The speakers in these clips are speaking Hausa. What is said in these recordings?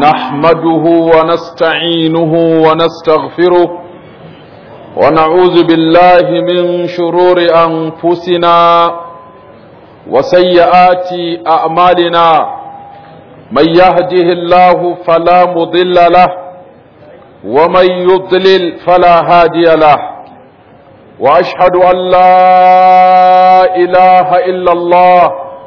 نحمده ونستعينه ونستغفره ونعوذ بالله من شرور أنفسنا وسيئات أعمالنا من يهده الله فلا مضل له ومن يضلل فلا هادي له وأشهد أن لا إله إلا الله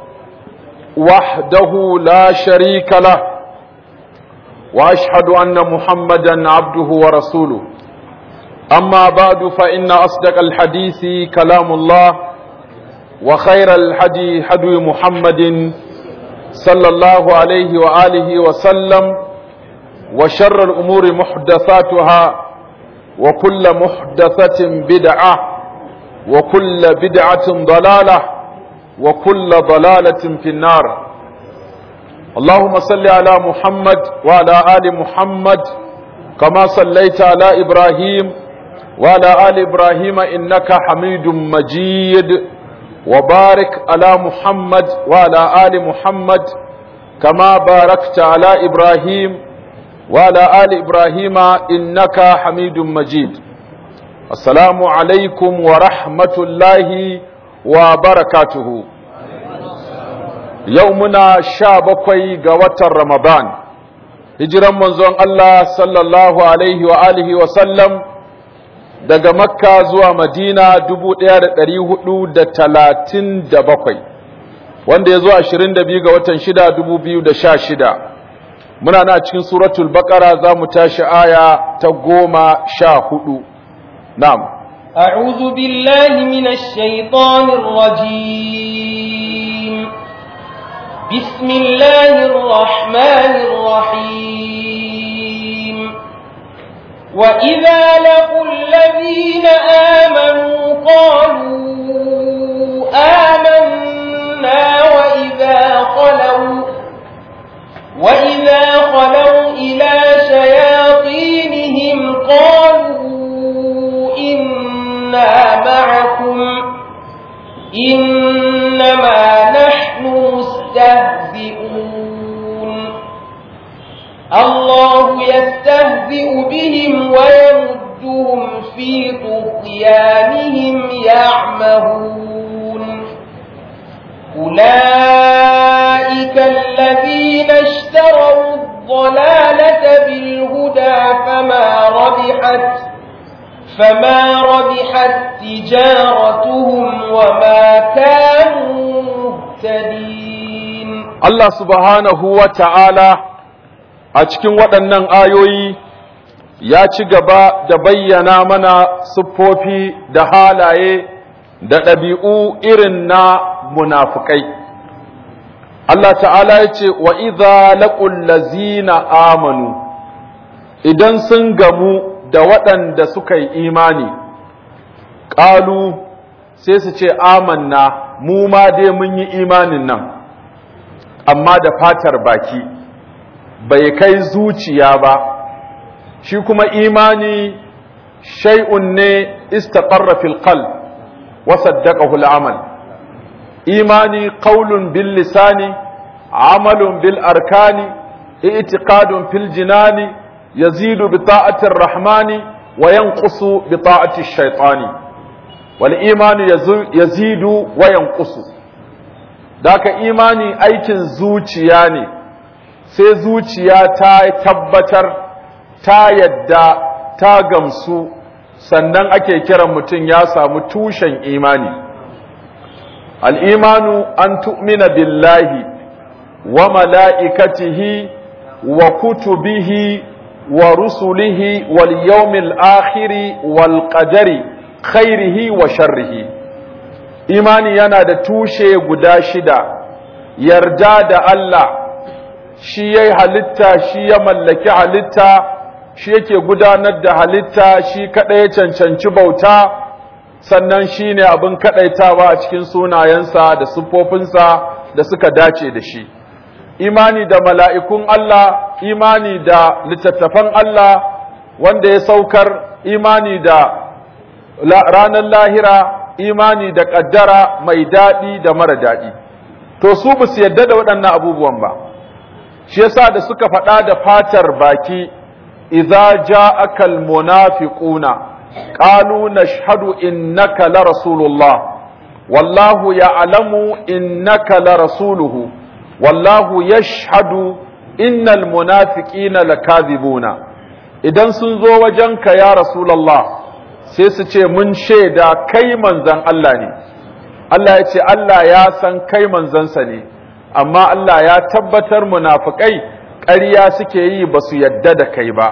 وحده لا شريك له واشهد ان محمدا عبده ورسوله اما بعد فان اصدق الحديث كلام الله وخير الحدي حدي محمد صلى الله عليه واله وسلم وشر الامور محدثاتها وكل محدثه بدعه وكل بدعه ضلاله وكل ضلالة في النار اللهم صل على محمد وعلى آل محمد كما صليت على إبراهيم وعلى آل إبراهيم إنك حميد مجيد وبارك على محمد وعلى آل محمد كما باركت على إبراهيم وعلى آل إبراهيم إنك حميد مجيد السلام عليكم ورحمة الله wa barakatuhu yau muna sha bakwai ga watan ramadan hijiran manzon Allah sallallahu alaihi wa alihi wa sallam daga makka zuwa madina dubu ɗaya da ɗari hudu da talatin da bakwai wanda ya zo ashirin da biyu ga watan shida dubu biyu da sha shida muna na cikin suratul baƙara za mu tashi aya ta goma sha hudu na'am أعوذ بالله من الشيطان الرجيم بسم الله الرحمن الرحيم وإذا لقوا الذين آمنوا قالوا آمنا وإذا خلوا وإذا خلوا إلى شياطينهم قالوا إنا معكم إنما نحن مستهزئون الله يستهزئ بهم ويمدهم في طغيانهم يعمهون أولئك الذين اشتروا الضلالة بالهدى فما ربحت فما ربحت تجارتهم وما كانوا مهتدين Allah subhanahu wa ta'ala a cikin waɗannan ayoyi ya ci gaba da bayyana mana siffofi da halaye da ɗabi'u irin na munafukai. Allah ta'ala ya ce, wa iza laƙul lazina amanu, idan sun gamu da waɗanda suka yi imani, ƙalu sai su ce, amanna, mu ma dai mun yi imanin nan. amma da fatar baki bai kai zuciya ba shi kuma imani shay'un ne istaqarra fil qalb wa saddaqahu al-amal imani qaulun bil lisani amalun bil arkani i'tiqadun fil jinani yazidu bi ta'ati ar-rahmani wa yanqusu bi ta'ati ash-shaytani wal imanu yazidu wa yanqusu Daka imani aikin zuciya ne, sai zuciya ta tabbatar, ta yadda, ta gamsu, sannan ake kiran mutum ya samu tushen imani. Al'imanu an tu'mina billahi wa mala'ikatihi wa kutubihi wa rusulihi wal yawmil akhiri wal qadari khairihi wa sharrihi. imani yana da tushe guda shida yarda da Allah shi ya halitta shi ya mallaki halitta shi yake gudanar da halitta shi kaɗai ya cancanci bauta sannan shi ne abin kaɗaitawa a cikin sunayensa da siffofinsa da suka dace da shi imani da mala'ikun Allah imani da littattafan Allah wanda ya saukar imani da ranar lahira imani da ƙaddara mai daɗi da mara daɗi to su ba su yadda da waɗannan abubuwan ba shi yasa da suka faɗa da fatar baki idza ja'aka almunafiquna qalu nashhadu innaka la rasulullah wallahu ya'lamu innaka la rasuluhu wallahu yashhadu innal munafiqina lakadhibuna idan sun zo wajenka ya rasulullah sai su ce mun shaida kai manzon Allah ne Allah ya ce Allah ya san kai manzansa ne amma Allah ya tabbatar munafikai ƙarya suke yi ba su yadda da kai ba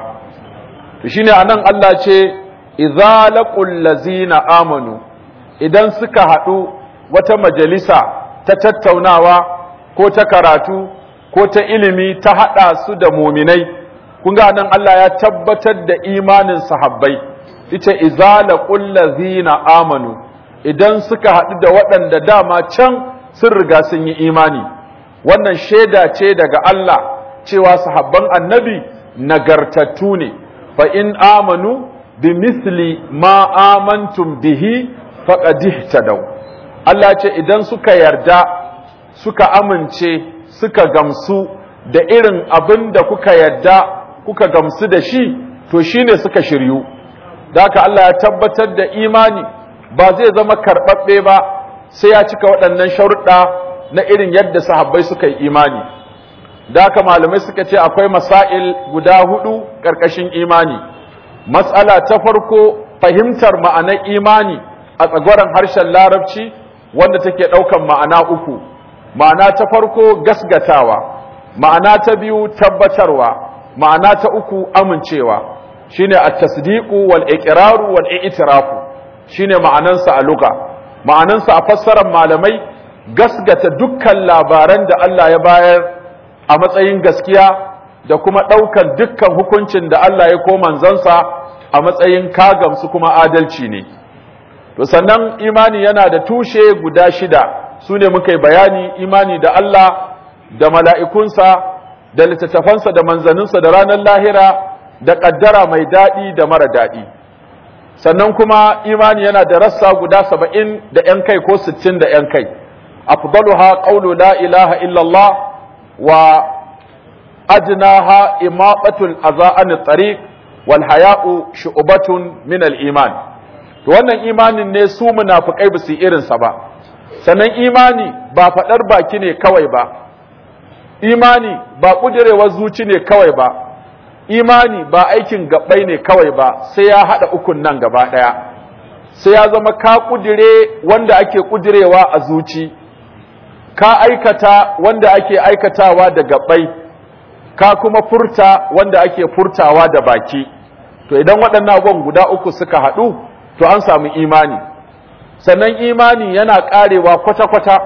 to shine anan Allah ce idza laqul lazina amanu idan suka haɗu wata majalisa ta tattaunawa ko ta karatu ko ta ilimi ta haɗa su da muminai kun ga nan Allah ya tabbatar da imanin sahabbai ita idza laqul lazina amanu idan suka haɗu da waɗanda dama can sun riga sun yi imani wannan shaida ce daga Allah cewa sahabban annabi nagartattu ne fa in amanu bi misli ma amantum bihi faqad ihtadaw Allah ce idan suka yarda suka amince suka gamsu da irin abin da kuka yarda kuka gamsu da shi to shine suka shiryu da haka Allah ya tabbatar da imani ba zai zama karɓaɓɓe ba sai ya cika waɗannan sharuɗa na irin yadda sahabbai suka yi imani da haka malamai suka ce akwai masail guda hudu ƙarƙashin imani matsala ta farko fahimtar ma'anar imani a tsagwaron harshen larabci wanda take ɗaukan ma'ana uku ma'ana ta farko gasgatawa ma'ana ta biyu tabbatarwa ma'ana ta uku amincewa shine at-tasdiqu wal iqraru wal i'tirafu shine ma'anansa a luga ma'anansa a fassarar malamai gasgata dukkan labaran da Allah ya bayar a matsayin gaskiya da kuma ɗaukan dukkan hukuncin da Allah ya ko manzansa a matsayin kagamsu kuma adalci ne to sannan imani yana da tushe guda shida su ne muka yi bayani imani da Allah da mala'ikunsa da littattafansa da manzaninsa da ranar lahira da ƙaddara mai daɗi da mara daɗi sannan kuma imani yana da rassa guda saba'in da ‘yan kai ko sittin da ‘yan kai afdaluha qawlu la ilaha illallah wa ajnaha imaqatul azaan tariq wal haya'u shu'batun min al iman to wannan imanin ne su munafikai ba su irin sa ba sannan imani ba fadar baki ne kawai ba imani ba kudirewar zuci ne kawai ba imani ba aikin gabbai ne kawai ba sai ya hada ukun nan gaba daya sai ya zama ka kudire wanda ake kudirewa a zuci ka aikata wanda ake aikatawa da gabbai ka kuma furta wanda ake furtawa da baki to idan waɗannan abubuwan guda uku suka haɗu to an samu imani sannan imani yana ƙarewa kwata-kwata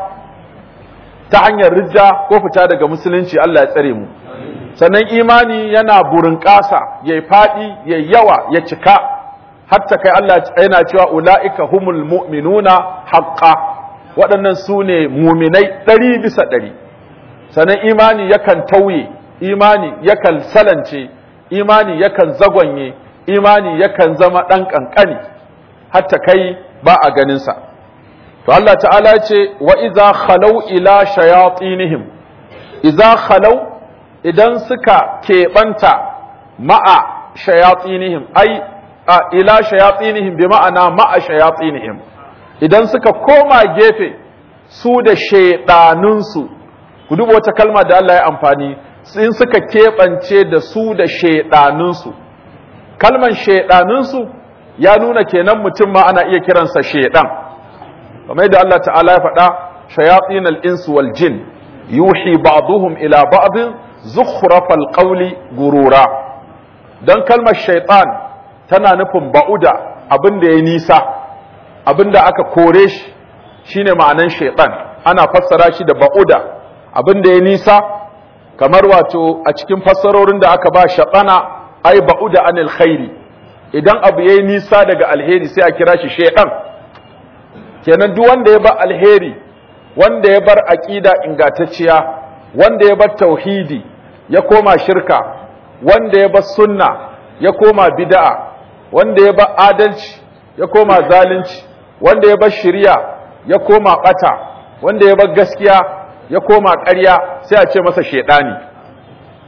ta hanyar rijja ko fita daga musulunci Allah ya tsare mu sannan imani yana burin ƙasa ya yi faɗi ya yawa ya cika hatta kai Allah yana cewa ula'ika humul mu'minuna haqqa waɗannan su ne muminai ɗari bisa ɗari sannan imani yakan tauye imani yakan salance imani yakan zagonye imani yakan zama ɗan ƙanƙani hatta kai ba a ganinsa to Allah ta'ala ce wa iza khalau ila shayatinihim iza khalau idan suka keɓanta ma'a shayatinihim ai a ila shayatinihim bi ma'ana ma'a shayatinihim idan suka koma gefe su da shaiɗanunsu ku duba wata kalma da Allah ya amfani in suka keɓance da su da shaiɗanunsu kalman shaiɗanunsu ya nuna kenan mutum ma ana iya kiransa shaiɗan kamar yadda Allah ta'ala ya faɗa shayatin al-insu wal jin yuhi ba'duhum ila ba'din zukhrafal qawli gurura dan kalmar shaitan tana nufin ba'uda abin da ya nisa abin da aka kore shi shine ma'anan shaitan ana fassara shi da ba'uda abin da ya nisa kamar wato a cikin fassarorin da aka ba shaɗana ai ba'uda anil khairi idan abu yayi nisa daga alheri sai a kira shi shaitan kenan duk wanda ya bar alheri wanda ya bar aqida ingantacciya wanda ya bar tauhidi ya koma shirka wanda ya bar sunna ya koma bid'a wanda ya bar adalci ya koma zalunci wanda ya bar shari'a ya koma bata wanda ya bar gaskiya ya koma ƙarya sai a ce masa shedani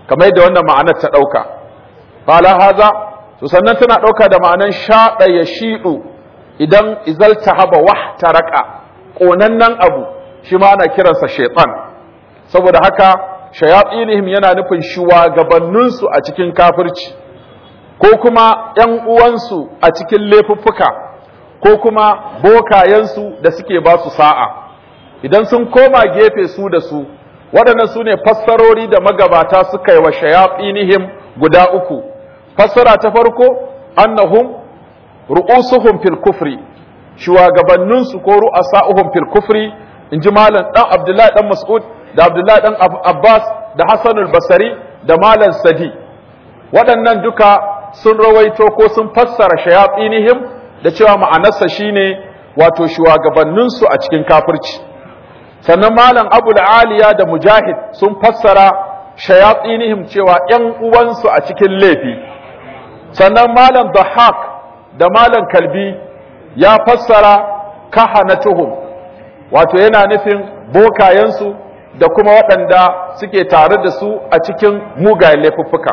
kamar yadda wannan ma'anar ta ɗauka fala haza to sannan tana ɗauka da ma'anar shaɗa ya shiɗu idan izalta haba wah taraka ƙonannen abu shi ma ana kiransa shaitan saboda haka shayatsinihim yana nufin shugabanninsu a cikin kafirci ko kuma ‘yan uwansu a cikin laifuffuka ko kuma bokayensu da suke ba su sa'a idan sun koma gefe su da su waɗannan su ne fassarori da magabata suka yi wa shayatsinihim guda uku fassara ta farko annahum ru'usuhum fil kufri shugabanninsu ko ru'asa'uhum fil kufri in ji malam ɗan abdullahi ɗan mas'ud da abdullahi ɗan abbas da hassanul basari da malam sadi waɗannan duka sun rawaito ko sun fassara shayatsinihim da cewa ma'anarsa shine wato shugabanninsu a cikin kafirci sannan malam abu aliya da mujahid sun fassara shayatsinihim cewa ‘yan uwansu a cikin laifi sannan malam dhahak da malam kalbi ya fassara kahanatuhum wato yana nufin bokayensu da kuma waɗanda suke tare da su a cikin mugayen laifuffuka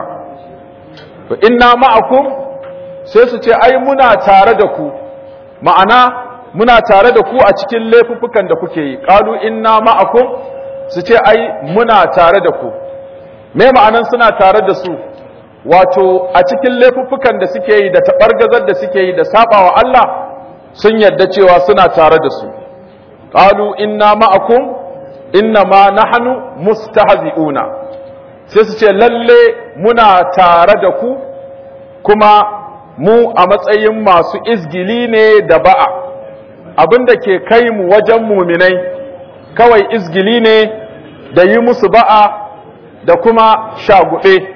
to inna ma'akum sai su ce ai muna tare da ku ma'ana muna tare da ku a cikin laifuffukan da kuke yi qalu inna ma'akum su ce ai muna tare da ku me ma'anan suna tare da su wato a cikin laifuffukan da suke yi da taɓargazar da suke yi da sabawa Allah sun yarda cewa suna tare da su qalu inna ma'akum inna ma nahnu mustahzi'una sai su ce lalle muna tare da ku kuma mu a matsayin masu izgili ne da ba'a abinda ke kai mu wajen muminai kawai izgili ne da yi musu ba'a da kuma shagube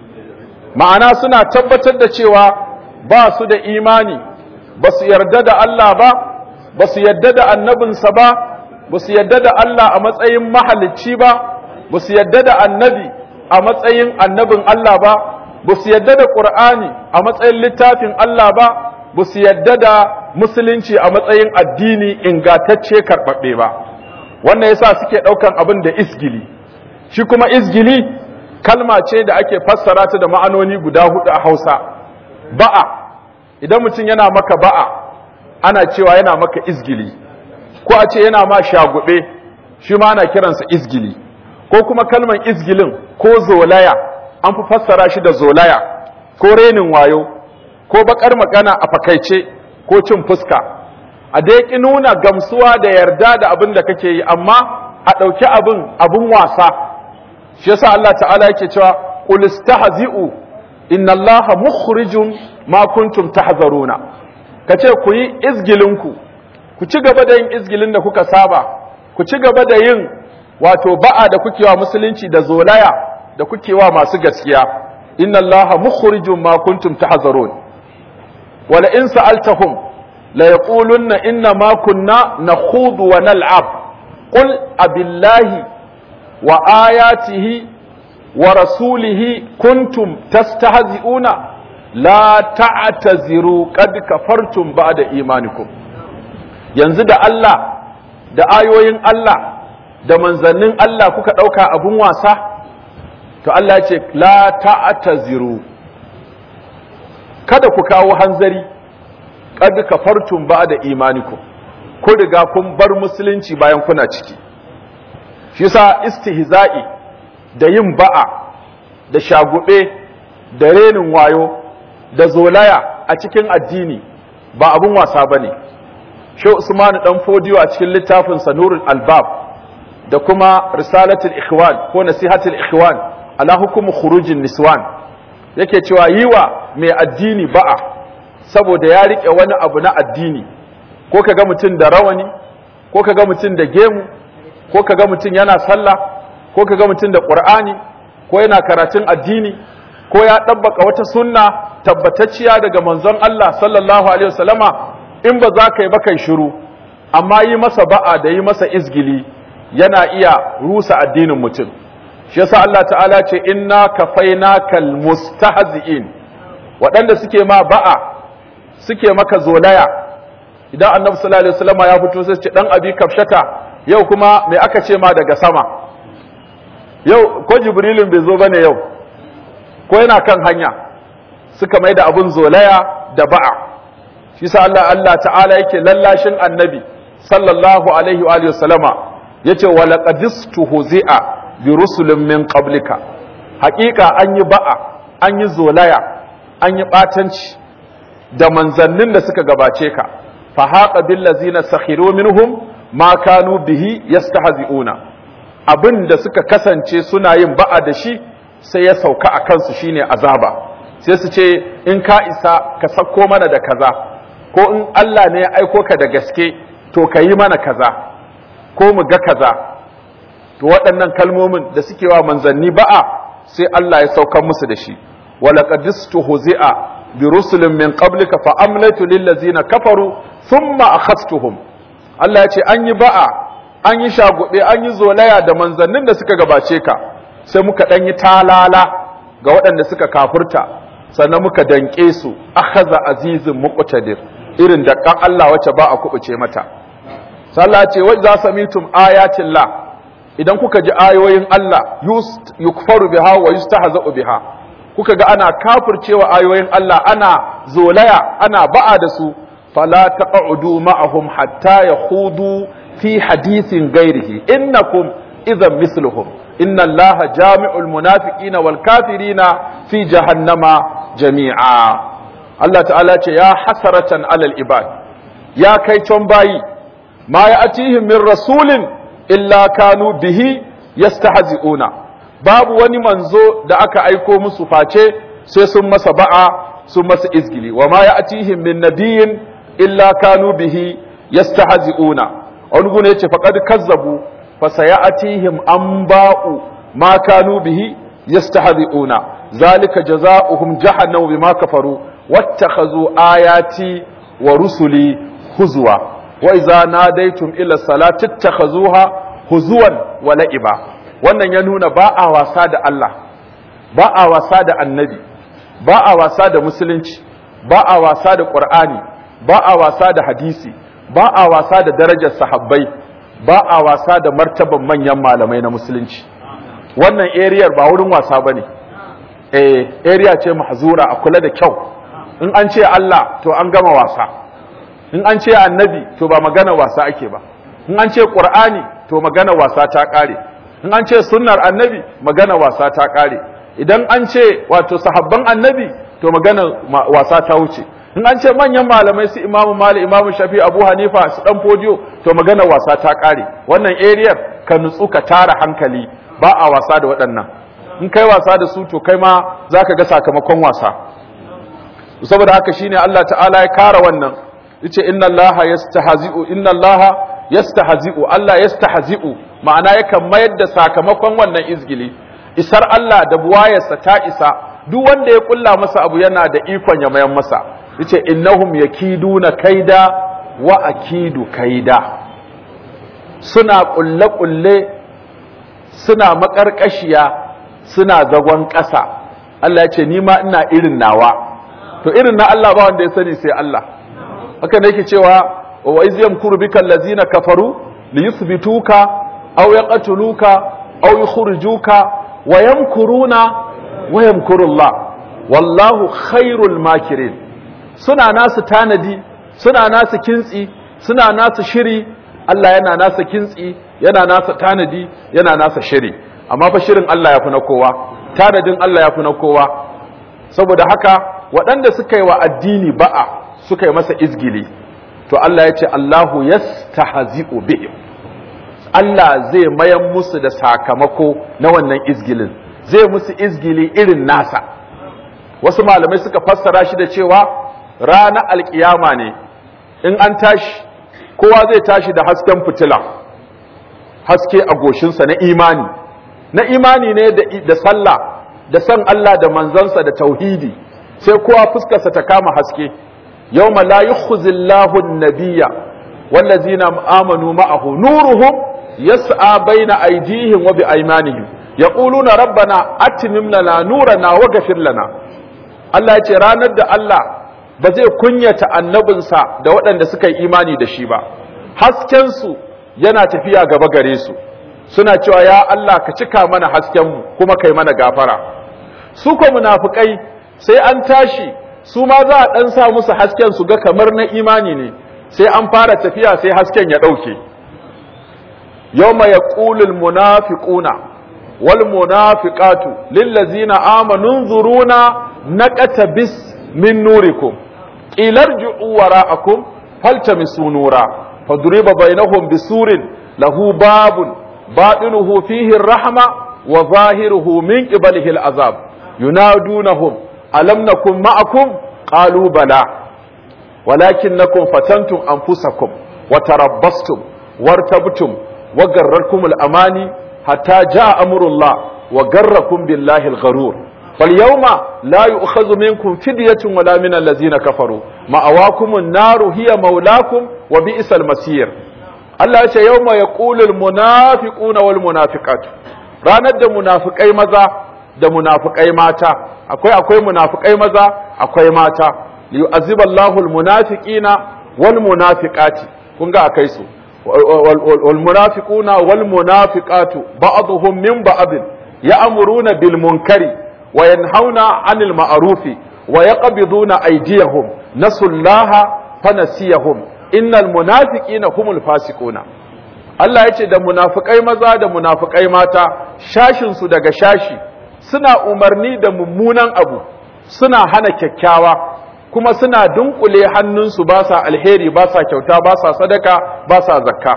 ma'ana suna tabbatar da cewa ba su da imani ba su yarda da Allah ba ba su yarda da annabinsa ba ba su yarda da Allah a matsayin mahalicci ba ba su yarda da annabi a matsayin annabin Allah ba ba su yarda da Qur'ani a matsayin littafin Allah ba ba su yarda da musulunci a matsayin addini ingantacce karɓaɓɓe ba wannan yasa suke ɗaukan abin da isgili shi kuma isgili kalma ce da ake fassara ta da ma'anoni guda hudu a Hausa ba'a idan mutum yana maka ba'a ana cewa yana maka izgili ko a ce yana ma shagube shi ma ana kiransa izgili ko kuma kalman izgilin ko zolaya an fi fassara shi da zolaya ko renin wayo ko bakar magana a fakaice ko cin fuska a dai ki nuna gamsuwa da yarda da abin da kake yi amma a ɗauki abin abin wasa shi yasa Allah ta'ala yake cewa qul istahzi'u inna Allaha mukhrijum ma kuntum tahzaruna kace ku yi izgilinku ku ci gaba da yin izgilin da kuka saba ku ci gaba da yin wato ba'a da kuke wa musulunci da zolaya da kuke wa masu gaskiya inna Allaha mukhrijum ma kuntum tahzarun wala in sa'altahum la yaqulunna inna ma kunna nakhudu wa nal'ab qul abillahi wa ayatihi wa rasulihi kuntum tastahzi'una la ta'taziru qad kafartum ba'da imanikum yanzu da Allah da ayoyin Allah da manzannin Allah kuka dauka abun wasa to Allah ya ce la ta'taziru kada ku kawo hanzari qad kafartum ba'da imanikum ku riga kun bar musulunci bayan kuna ciki shi yasa istihza'i da yin ba'a da shagube da renin wayo da zolaya a cikin addini ba abun wasa bane shi Usman dan Fodiyo a cikin littafin Sanurul Albab da kuma Risalatul Ikhwan ko Nasihatul Ikhwan ala hukumu khurujin niswan yake cewa yiwa mai addini ba'a saboda ya rike wani abu na addini ko kaga mutum da rawani ko kaga mutum da gemu ko kaga mutum yana sallah ko kaga mutum da qur'ani ko yana karatun addini ko ya ɗabbaka wata sunna tabbatacciya daga manzon Allah sallallahu alaihi wasallama in ba za ka yi ba kai shiru amma yi masa ba'a da yi masa izgili yana iya rusa addinin mutum shi yasa Allah ta'ala ce inna kafainakal mustahzi'in waɗanda suke ma ba'a suke maka zolaya idan annabi sallallahu alaihi wasallama ya fito sai ce dan abi kafshata yau kuma me aka ce ma daga sama yau ko jibrilin bai zo bane yau ko yana kan hanya suka mai da abun zolaya da ba'a shi sa Allah Allah ta'ala yake lallashin annabi sallallahu alaihi wa sallama yace wa laqad istuhzi'a bi rusulin min qablika haƙiƙa an yi ba'a an yi zolaya an yi batanci da manzannin da suka gabace ka fa haqa bil ladzina sakhiru minhum ma kanu bihi yastahzi'una abin da suka kasance suna yin ba'a da shi sai ya sauka a kansu shine azaba sai su ce in ka isa ka sako mana da kaza ko in Allah ne ya aiko ka da gaske to ka yi mana kaza ko mu ga kaza to waɗannan kalmomin da suke wa manzanni ba'a sai Allah ya saukar musu da shi walaqad istuhzi'a bi rusulin min qablika fa amlaytu lil ladzina kafaru thumma akhadtuhum Allah ya ce an yi ba'a an yi shagube an yi zolaya da manzannin da suka gabace ka sai muka ɗan yi talala ga waɗanda suka kafurta sannan muka danƙe su akhadha azizin muqtadir irin da kan Allah wacce ba a kubuce mata sallah ce wa za samitum ayatin la idan kuka ji ayoyin Allah yukfaru biha wa yustahza'u biha kuka ga ana kafircewa ayoyin Allah ana zolaya ana ba'a da su fala taq'udu ma'ahum hatta yakhudu fi hadithin ghairihi innakum idhan misluhum inna allaha jami'ul munafiqina wal kafirina fi jahannama jami'a Allah ta'ala ce ya hasaratan alal ibad ya kai can bayi ma ya atihim min rasulin illa kanu bihi yastahzi'una babu wani manzo da aka aiko musu face sai sun masa ba'a sun masa izgili wa ma ya atihim min nabiyyin illa kanu bihi yastahzi'una wani gune yace faqad kazzabu fa sayatihim anba'u ma kanu bihi yastahzi'una zalika jazaohum jahannamu bima kafaru wattakhazu ayati wa rusuli huzwa wa idza nadaytum ila salati ittakhazuha huzuwan wa la'iba wannan ya nuna ba a wasa da Allah ba a wasa da annabi ba a wasa da musulunci ba a wasa da qur'ani ba a wasa da hadisi ba a wasa da darajar sahabbai ba a wasa da martaban manyan malamai na musulunci wannan ariyar ba wurin wasa bane eh area ce mahzura a kula da kyau in an ce Allah to an gama wasa in an ce annabi to ba magana wasa ake ba in an ce qur'ani to magana wasa ta kare in an ce sunnar annabi magana wasa ta kare idan an ce wato sahabban annabi to magana wasa ta wuce in an ce manyan malamai su imamu mali imamu shafi abu hanifa su dan fodiyo to magana wasa ta kare wannan area ka nutsu ka tara hankali ba a wasa da waɗannan in kai wasa da su to kai ma zaka ga sakamakon wasa saboda haka shine Allah ta'ala ya kara wannan yace inna Allah yastahzi'u inna Allah yastahzi'u Allah yastahzi'u ma'ana yakan mayar da sakamakon wannan izgili isar Allah da buwayarsa ta isa duk wanda ya kulla masa abu yana da ikon ya mayan masa yace innahum yakiduna kaida wa akidu kaida suna kulle kulle suna makarkashiya suna zagon ƙasa Allah ya ce ni ma ina irin nawa to irin na Allah ba wanda ya sani sai Allah haka ne yake cewa wa iz yamkuru bika allazina kafaru li yuthbituka aw yaqtuluka aw yukhrijuka wa yamkuruna wa yamkuru Allah wallahu khairul makirin suna nasu tanadi suna nasu kintsi suna nasu shiri Allah yana nasa kintsi yana nasa tanadi yana nasa shiri amma fa shirin Allah ya fi na kowa tanadin Allah ya fi na kowa saboda haka waɗanda suka yi wa addini ba'a suka yi masa izgili to Allah ya ce Allahu yastahzi'u bihim Allah zai mayan musu da sakamako na wannan izgilin zai musu izgili irin nasa wasu malamai suka fassara shi da cewa ranar alkiyama ne in an tashi kowa zai tashi da hasken fitila haske a goshinsa na imani na imani ne da sallah da san Allah da manzansa da tauhidi sai kowa fuskarsa ta kama haske yawma la yukhzillahu an-nabiyya wallazina amanu ma'ahu nuruhum yas'a baina aydihim wa bi aymanihim yaquluna rabbana atmim lana nurana wa ghfir lana Allah ya ce ranar da Allah ba zai kunyata annabinsa da waɗanda suka yi imani da shi ba hasken su yana tafiya gaba gare su suna cewa ya Allah ka cika mana hasken mu kuma kai mana gafara su ko munafikai sai an tashi su ma za a dan sa musu hasken su ga kamar na imani ne sai an fara tafiya sai hasken ya dauke yawma yaqulul munafiquna wal munafiqatu lil ladzina amanu nzuruna naqatabis min nurikum ilarji'u wara'akum faltamisu nura fadriba bainahum bisurin lahu babun batinuhu fihi ar-rahma wa zahiruhu min qibalihi al-azab yunadunahum alam nakum ma'akum qalu bala walakinnakum fatantum anfusakum wa tarabbastum wartabtum wa garrakum al-amani hatta jaa amrullah wa garrakum billahi al-gharur فاليوم لا يؤخذ منكم فدية ولا من الذين كفروا مأواكم النار هي مولاكم وبئس المصير الله يقول يوم يقول المنافقون والمنافقات ranar da munafikai maza da munafikai mata akwai akwai munafikai maza akwai mata liyu'azziba Allahu almunafiqina wal munafiqati kun ga akai su wal munafiquna wal munafiqatu ba'dhum min ba'd ya'muruna bil munkari وينهون عن المعروف ويقبضون أيديهم نسوا الله فنسيهم إن المنافقين هم الفاسقون Allah ya ce da munafukai maza da munafukai mata shashinsu daga shashi suna umarni da mummunan abu suna hana kyakkyawa kuma suna dunkule hannunsu ba sa alheri ba sa kyauta ba sa sadaka ba sa zakka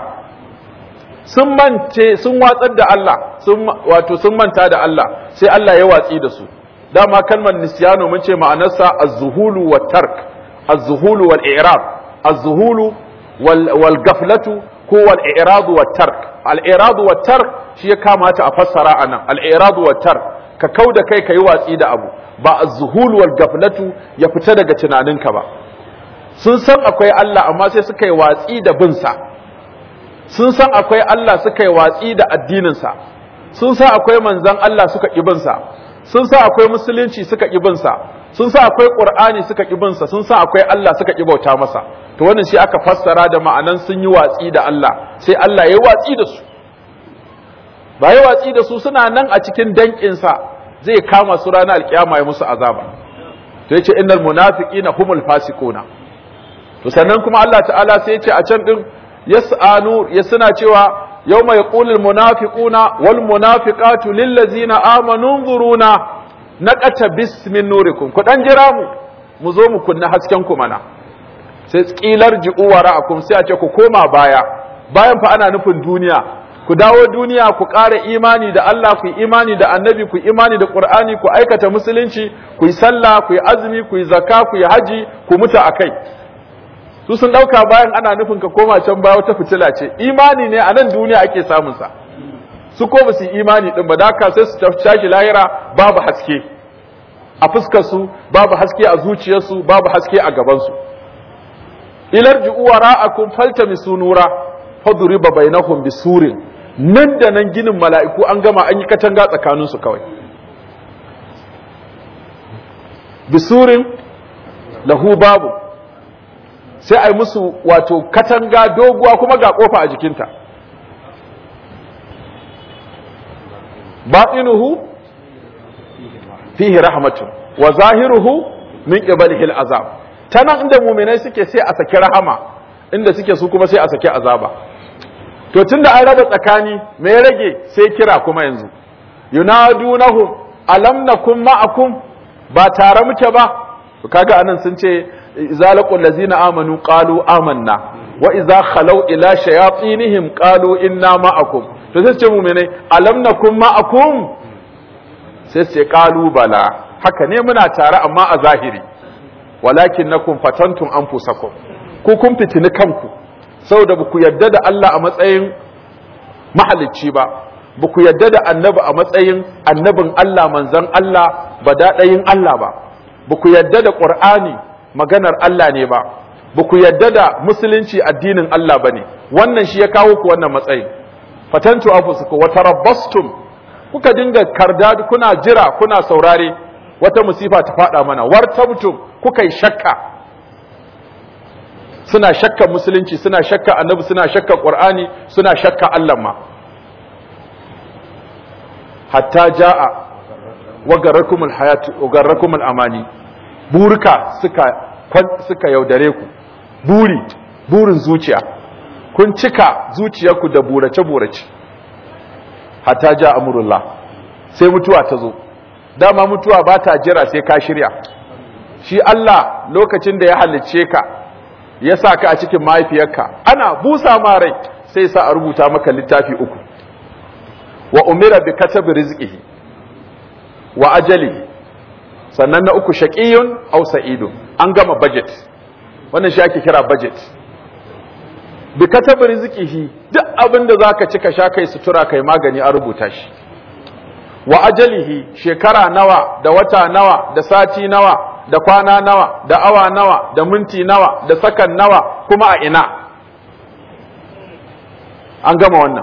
sun mance sun watsar da Allah sun wato sun manta da Allah sai Allah ya watsi da su dama kalmar nisyano mun ce ma'anarsa az-zuhulu wat tark az-zuhulu wal i'rab az-zuhulu wal wal gaflatu ko wal i'rad wat tark al i'rad wat tark shi ya kamata a fassara anan al i'rad wat tark ka kauda kai kai watsi da abu ba az-zuhulu wal gaflatu ya fita daga tunaninka ba sun san akwai Allah amma sai suka yi watsi da bin sa sun san akwai Allah suka yi watsi da addininsa sun san akwai manzan Allah suka ƙibinsa sun san akwai musulunci suka ƙibinsa sun san akwai ƙur'ani suka ƙibinsa sun san akwai Allah suka ƙibauta masa to wannan shi aka fassara da ma'anan sun yi watsi da Allah sai Allah ya yi watsi da su ba ya watsi da su suna nan a cikin danƙinsa zai kama su ranar alƙiyama ya musu azaba to yace innal munafiqina humul fasiquna to sannan kuma Allah ta'ala sai ya ce a can din yas'anu ya suna cewa yawma yaqulu almunafiquna wal munafiqatu lil ladzina amanu nzuruna naqata bismin nurikum ku dan jira mu mu zo mu kunna hasken ku mana sai tsilar ji'u wara'akum sai a ce ku koma baya bayan fa ana nufin duniya ku dawo duniya ku ƙara imani da Allah ku yi imani da annabi ku yi imani da Qur'ani ku aikata musulunci ku yi sallah ku yi azumi ku yi zakka ku yi haji ku mutu akai su sun ɗauka bayan ana nufin ka koma can baya wata fitila ce imani ne a nan duniya ake samun sa su ko ba su yi imani din ba da haka sai su tashi lahira babu haske a fuskar su babu haske a zuciyarsu babu haske a gaban su ilar ji'u wara'akum faltamisu nura fadriba bainahum bisurin nan da nan ginin mala'iku an gama an yi katanga tsakanin su kawai bisurin lahu babu sai a yi musu wato katanga doguwa kuma ga kofa a jikinta batinuhu fihi rahmatun wa zahiruhu min qibalihi al'azab tanan inda mu'minai suke sai a saki rahama inda suke su kuma sai a saki azaba to tunda an raba tsakani me ya rage sai kira kuma yanzu yunadunahum alam nakum ma'akum ba tare muke ba to kaga anan sun ce إذا لقوا الذين آمنوا قالوا آمنا وإذا خلوا إلى شياطينهم قالوا إنا معكم فسيسي مؤمني ألم نكن معكم سيسي قالوا بلا haka ne muna tare amma a zahiri walakin nakum fatantum anfusakum ku kun fitini kanku saboda ba ku yadda da Allah a matsayin mahalicci ba ba ku yadda da annabi a matsayin annabin Allah manzon Allah ba daɗayin Allah ba ba ku yadda da Qur'ani maganar Allah ne ba ba ku yadda da musulunci addinin Allah ba ne wannan shi ya kawo ku wannan matsayin fatantu anfusukum wa tarabbastum kuka dinga karda kuna jira kuna saurare wata musifa ta fada mana wartabtum kuka yi shakka suna shakka musulunci suna shakka annabi suna shakka qur'ani suna shakka Allah ma hatta jaa wa garrakumul hayatu wa garrakumul amani burka suka suka yaudare ku buri burin zuciya kun cika zuciyarku da burace burace hatta ja amrullah sai mutuwa ta zo dama mutuwa ba ta jira sai ka shirya shi Allah lokacin da ya halicce ka ya sa ka a cikin mahaifiyarka ana busa ma rai sai sa a rubuta maka littafi uku wa umira bi katabi rizqihi wa ajalihi sannan na uku shaqiyun aw sa'idun an gama budget wannan shi ake kira budget bi katabi rizqihi duk abin da zaka ci ka sha kai sutura kai magani an rubuta shi wa ajalihi shekara nawa da wata nawa da sati nawa da kwana nawa da awa nawa da minti nawa da sakan nawa kuma a ina an gama wannan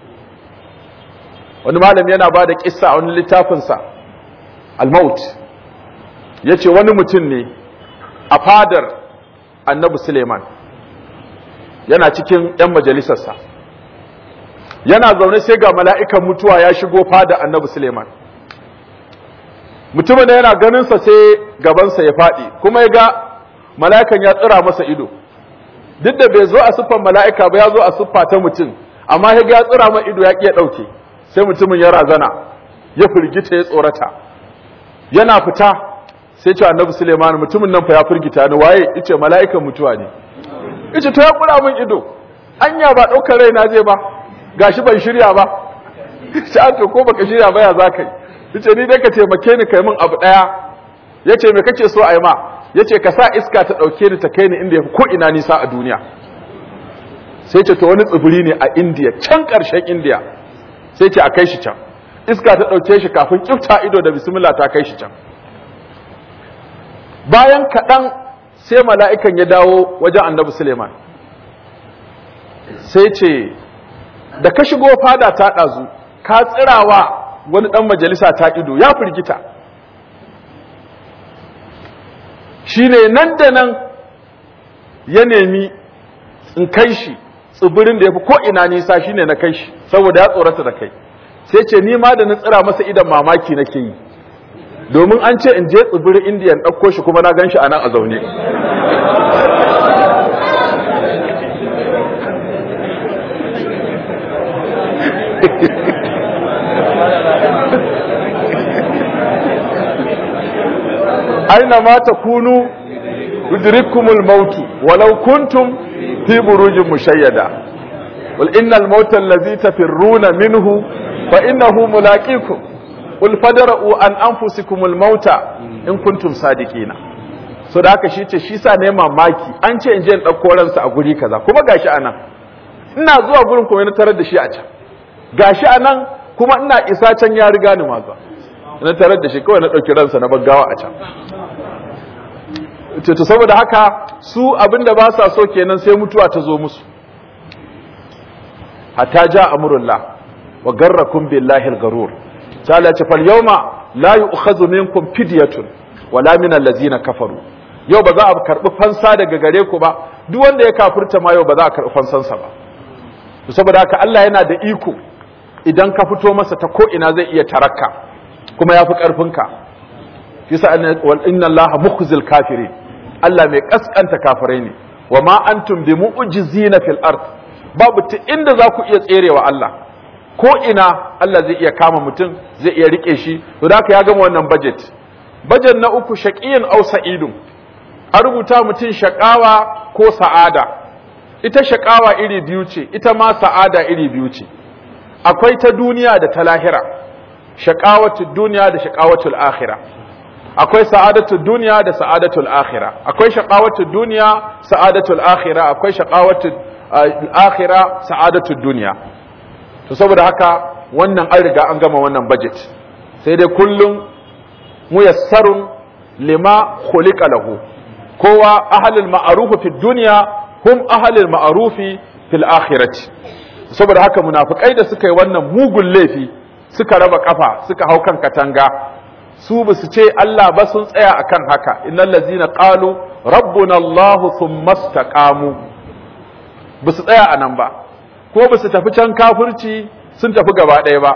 wani malami yana ba da kissa a wani littafinsa al-maut ya ce wani mutum ne a fadar annabi suleiman yana cikin 'yan majalisarsa yana zaune sai ga mala'ikan mutuwa ya shigo fada annabi suleiman mutumin da yana ganinsa sai gabansa ya faɗi kuma ya ga mala'ikan ya tsira masa ido duk da bai zo a siffan mala'ika ba ya zo a siffa ta mutum amma ya ga ya tsira ma ido ya ƙi ya ɗauke sai mutumin ya razana ya firgita ya tsorata yana fita sai ce annabi suleiman mutumin nan fa ya firgita ni waye ice mala'ikan mutuwa ne ice to ya kura min ido anya ba ɗaukar raina zai ba gashi ban shirya ba ce to ko baka shirya ba ya za ka yi yace ni dai ka taimake ni kai min abu daya yace me kake so a yi ma yace ka sa iska ta dauke ni ta kai ni inda yafi ko ina nisa a duniya sai ce to wani tsibiri ne a India can karshen India sai ce a kai shi can iska ta dauke shi kafin kifta ido da bismillah ta kai shi can bayan kaɗan sai mala'ikan ya dawo wajen annabi Suleiman sai ce da ka shigo fada ta ɗazu ka tsirawa wani ɗan majalisa ta ido ya firgita shi ne nan da nan ya nemi in kai shi tsibirin da ya fi ko'ina nisa shi ne na kai shi saboda ya tsorata da kai sai ce ni ma da na tsira masa idan mamaki nake yi domin an ce in je tsibirin indiya in ɗauko shi kuma na gan shi a nan a zaune aina ma takunu yudrikumul maut walau kuntum fi burujin mushayyada wal innal mauta allazi tafirruna minhu fa innahu mulaqikum qul fadra'u an anfusikumul mauta in kuntum sadiqina so da haka shi ce shi sa ne mamaki an ce in je in dauko ransa a guri kaza kuma gashi anan ina zuwa gurin kuma na tarar da shi a can gashi anan kuma ina isa can ya riga ni ma na tarar da shi kawai na dauki ransa na baggawa a can to saboda haka su abinda ba sa so kenan sai mutuwa ta zo musu hatta ja amrullah wa garrakum billahi al-garur ta'ala ce fal yawma la yu'khadhu minkum fidyatun wala min allazina kafaru yau ba za a karbi fansa daga gare ku ba duk wanda ya kafirta ma yau ba za a karbi fansansa ba saboda haka Allah yana da iko idan ka fito masa ta ko ina zai iya tarakka kuma yafi karfinka yasa inna allaha mukhzil kafirin Allah mai kaskanta kafirai ne wa ma antum bi mu'jizina fil ard babu ta inda za ku iya tserewa Allah ko ina Allah zai iya kama mutum zai iya rike shi to da ya gama wannan budget budget na uku shaqiyin aw sa'idun a rubuta mutum shaqawa ko sa'ada ita shaqawa iri biyu ce ita ma sa'ada iri biyu ce akwai ta duniya da ta lahira shaqawatud duniya da shaqawatul akhirah akwai sa'adatul duniya da sa'adatul akhirah akwai shaqawatul duniya sa'adatul akhirah akwai shaqawatul akhirah sa'adatul duniya to saboda haka wannan an riga an gama wannan budget sai dai kullum muyassarun lima khuliqa lahu kowa ahlul ma'ruf fi dunya hum ahlul ma'ruf fil akhirati saboda haka munafikai da suka yi wannan mugun laifi suka raba kafa suka hau kan katanga su ba su ce Allah ba sun tsaya akan haka innal ladzina qalu rabbuna Allah thumma istaqamu ba su tsaya anan ba ko ba su tafi can kafirci sun tafi gaba ɗaya ba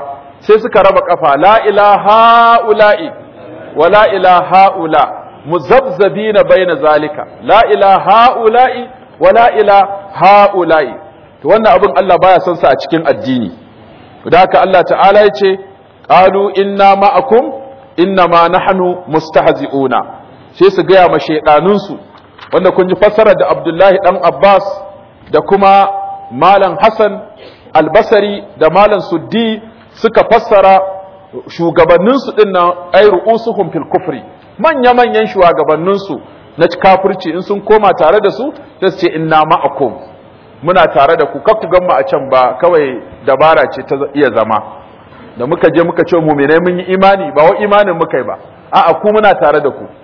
sai suka raba kafa la ilaha ula'i wa la ilaha ula muzabzabina baina zalika la ilaha ula'i wa la ilaha ula'i to wannan abin Allah baya son sa a cikin addini da haka Allah ta'ala ya ce qalu inna ma'akum inna ma nahnu mustahzi'una sai su gaya ma shaidanunsu wanda kun ji fassara da Abdullahi dan Abbas da kuma Malam Hassan Albasari da Malam Suddi suka fassara shugabanninsu din nan ay ru'usuhum fil kufri manya manyan shugabanninsu na kafirci in sun koma tare da su sai su ce inna ma'akum muna tare da ku kar ku gan mu a can ba kawai dabara ce ta iya zama da muka je muka ce mu'minai mun yi imani ba wa imanin muka yi ba a'a ku muna tare da ku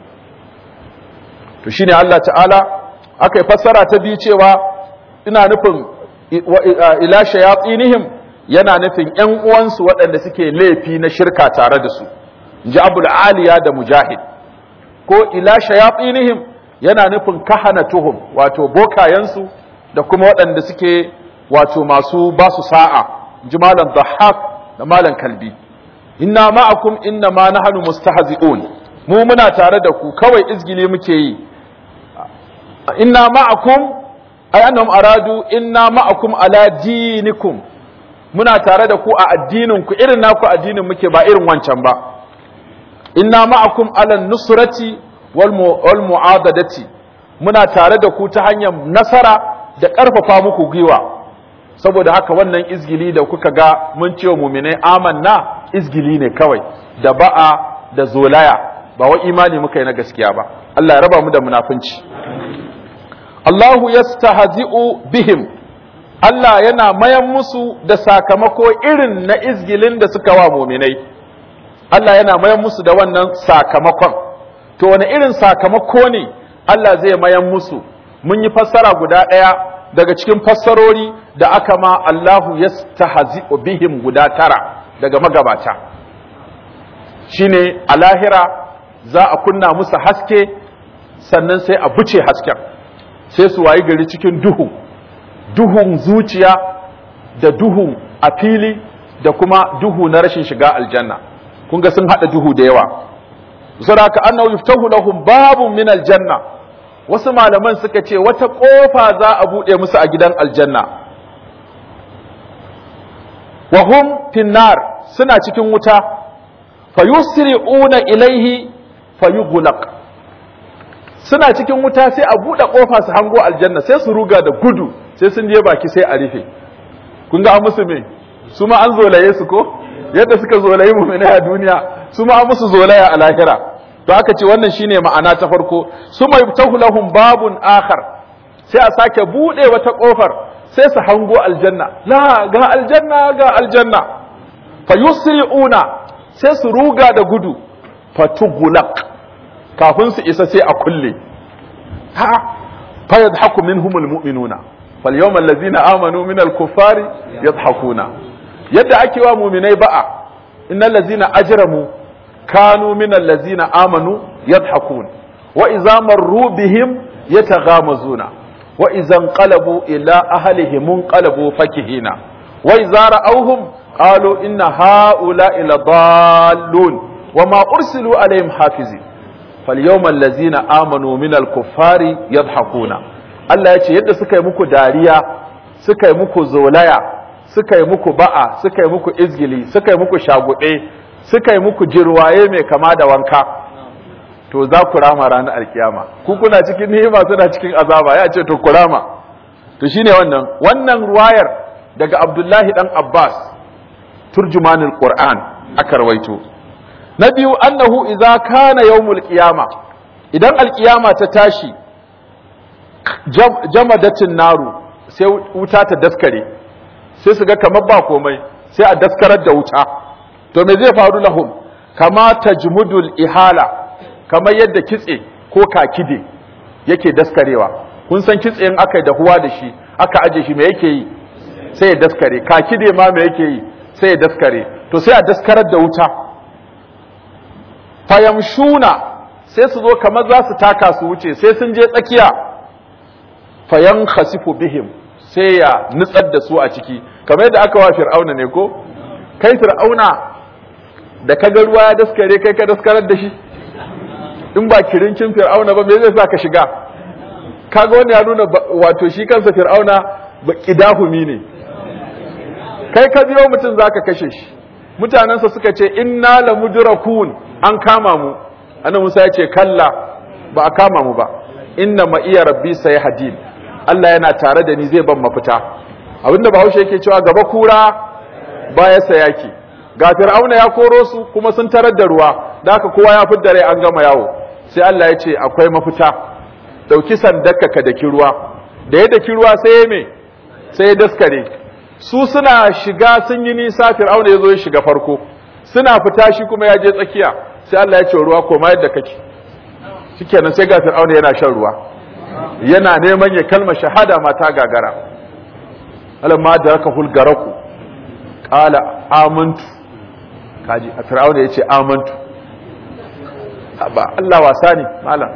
to shine Allah ta'ala aka yi fassara ta biyu cewa ina nufin ila shayatinihim yana nufin ƴan uwansu waɗanda suke laifi na shirka tare da su inji abul aliya da mujahid ko ila shayatinihim yana nufin kahanatuhum wato bokayensu da kuma waɗanda suke wato masu basu sa'a inji malam dhahhak da malam kalbi inna ma'akum inna ma nahnu mustahzi'un mu muna tare da ku kawai izgili muke yi inna ma'akum ay annahum aradu inna ma'akum ala dinikum muna tare da ku a addinin ku irin naku addinin muke ba irin wancan ba inna ma'akum ala nusrati wal wal mu'adadati muna tare da ku ta hanyar nasara da ƙarfafa muku gwiwa saboda haka wannan izgili da kuka ga mun ce wa mu'minai amanna izgili ne kawai da ba'a da zolaya ba wa imani muka yi na gaskiya ba Allah ya raba mu da munafunci Allahu yastahzi'u bihim Allah yana mayan musu da sakamako irin na izgilin da suka wa muminai Allah yana mayan musu da wannan sakamakon to wani irin sakamako ne Allah zai mayan musu mun yi fassara guda ɗaya daga cikin fassarori da aka ma Allahu yastahzi'u bihim guda tara daga magabata shine a lahira za a kunna musu haske sannan sai a buce hasken sai su wayi gari cikin duhu duhun zuciya da duhu a fili da kuma duhu na rashin shiga aljanna kun ga sun hada duhu da yawa saboda annahu yuftahu lahum babun min aljanna wasu malaman suka ce wata kofa za a bude musu a gidan aljanna wa hum finnar suna cikin wuta fayusri'una ilaihi fayughlaq suna cikin wuta sai a buɗe ƙofa su hango aljanna sai su ruga da gudu sai sun je baki sai a rufe kun ga an musu me su ma an zolaye su ko yadda suka zolaye mu a duniya su ma an musu zolaya a lahira to aka ce wannan shine ma'ana ta farko su mai tahu lahum babun akhar sai a sake buɗe wata ƙofar sai su hango aljanna la ga aljanna ga aljanna fa yusri'una sai su ruga da gudu fatugulaq kafin su isa sai a kulle ha fa yadhaku minhumul mu'minuna fal yawmal ladzina amanu minal kuffari yadhakuna yadda ake wa mu'minai ba'a innal ladzina ajramu kanu minal ladzina amanu yadhakun wa idza marru bihim yataghamazuna wa idza inqalabu ila ahlihim inqalabu fakihina wa idza ra'awhum qalu inna ha'ula'i ladallun وما أرسلوا عليهم حافظين فاليوم الذين آمنوا من الكفار يضحكون Allah ya ce yadda suka yi muku dariya suka yi muku zolaya suka yi muku ba'a suka yi muku izgili suka yi muku shaguɗe suka yi muku jirwaye mai kama da wanka to za ku rama ranar alkiyama ku kuna cikin ni'ima suna cikin azaba ya ce to ku rama to shine wannan wannan ruwayar daga Abdullahi dan Abbas turjumanul Qur'an aka rawaito na biyu annahu idza kana yawmul qiyama idan alqiyama ta tashi jamadatin naru sai wuta ta daskare sai su ga kamar ba komai sai a daskarar da wuta to me zai faru lahum kama tajmudul ihala kamar yadda kitse ko kakide yake daskarewa kun san kitse in aka da huwa da shi aka aje shi me yake yi sai ya daskare kakide ma me yake yi sai ya daskare to sai a daskarar da wuta fayamshuna sai su zo kamar za su taka su wuce sai sun je tsakiya fayan khasifu bihim sai ya nutsar da su a ciki kamar yadda aka wa fir'auna ne ko kai fir'auna da kaga ruwa ya daskare kai ka daskarar da shi in ba kirinkin fir'auna ba me zai sa ka shiga kaga wani ya nuna wato shi kansa fir'auna ba kidahumi ne kai ka biyo mutum zaka kashe shi mutanensa suka ce inna la mudrakun an kama mu annabi Musa ya ce kalla ba a kama mu ba inna ma iya rabbi sayhadin Allah yana tare da ni zai ban mafita abinda Bahaushe yake cewa gaba kura baya sayaki ga fir'auna ya koro su kuma sun tarar da ruwa da haka kowa ya fidda rai an gama yawo sai Allah ya ce akwai mafita dauki sandarka ka daki ruwa da ya daki ruwa sai ya me sai ya daskare su suna shiga sun yi nisa fir'auna ya zo ya shiga farko suna fita shi kuma ya je tsakiya sai Allah ya ce ruwa koma yadda kake shikenan sai ga fir'auna yana shan ruwa yana neman ya kalma shahada mata gagara alamma da raka hulgaraku qala amantu kaji a fir'auna yace amantu ba Allah wasa ne malam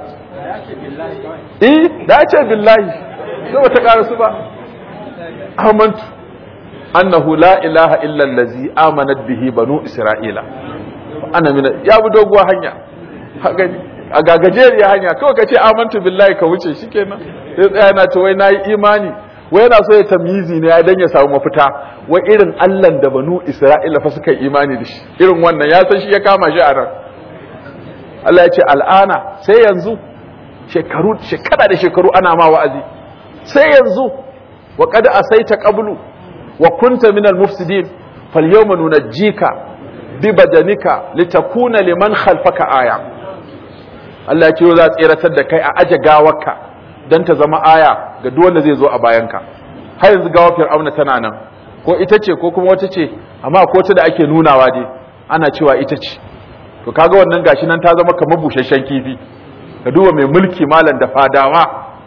eh da ya ce billahi sai bata karasu ba amantu annahu la ilaha illa allazi amanat bihi banu isra'ila ana mina ya bi doguwa hanya gani a gagajeriya hanya kawai ka ce amantu billahi ka wuce shikenan sai tsaya na ce wai nayi imani wai yana so ya tamyizi ne dan ya samu mafita wai irin Allah da banu isra'ila fa suka yi imani da shi irin wannan ya san shi ya kama shi a nan Allah ya ce al'ana sai yanzu shekaru shekara da shekaru ana ma wa'azi sai yanzu wa qad asaita qablu wa kunta minal mufsidin falyawma nunajjika bi badanika litakuna liman khalfaka aya Allah ya ce za a tseratar da kai a aje gawarka dan ta zama aya ga duk wanda zai zo a bayanka har yanzu gawar fir'auna tana nan ko ita ce ko kuma wata ce amma ko ta da ake nunawa dai ana cewa ita ce to kaga wannan gashi nan ta zama kamar busasshen kifi ka duba mai mulki malam da fadawa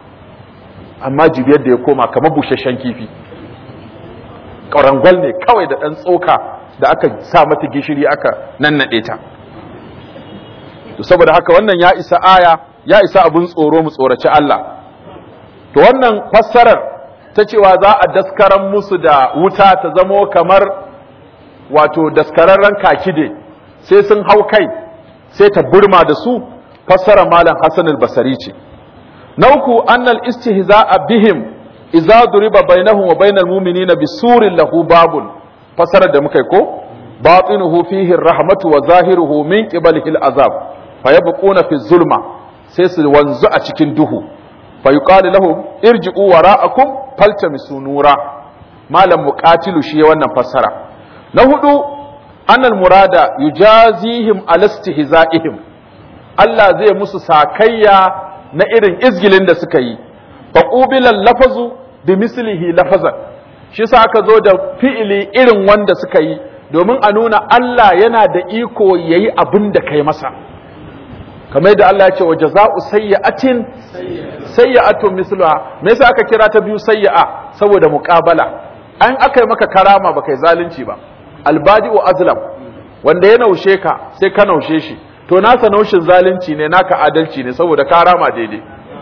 amma jibiyar da ya koma kamar busasshen kifi ƙarangwal ne kawai da ɗan tsoka da aka sa mata gishiri aka nannaɗe ta to saboda haka wannan ya isa aya ya isa abin tsoro mu tsoraci Allah to wannan fassarar ta cewa za a daskaran musu da wuta ta zamo kamar wato daskararren kakide sai sun hau kai sai ta burma da su fassarar malam Hassan al-Basri ce na uku annal istihza'a bihim idza duriba bainahum wa bainal mu'minina bisurin lahu babun fasarar da muka yi ko batinuhu fihi rahmatu wa zahiruhu min qibalihi al'azab fayabquna fi zulma sai su wanzu a cikin duhu fayuqalu lahum irji'u wara'akum faltamisu nura malam muqatilu shi wannan fassara na hudu annal murada yujazihim ala istihza'ihim Allah zai musu sakayya na irin izgilin da suka yi faqubilal lafazu bi mislihi lafazan shi sa aka zo da fi'ili irin wanda suka yi domin a nuna Allah yana da iko yayi abin da kai masa kamar yadda Allah ya ce wa jaza'u sayyi'atin sayyi'atun misluha me yasa aka kira ta biyu sayyi'a saboda muqabala an aka yi maka karama baka yi zalunci ba albadi'u azlam wanda ya naushe ka sai ka naushe shi to nasa naushin zalunci ne naka adalci ne saboda karama daidai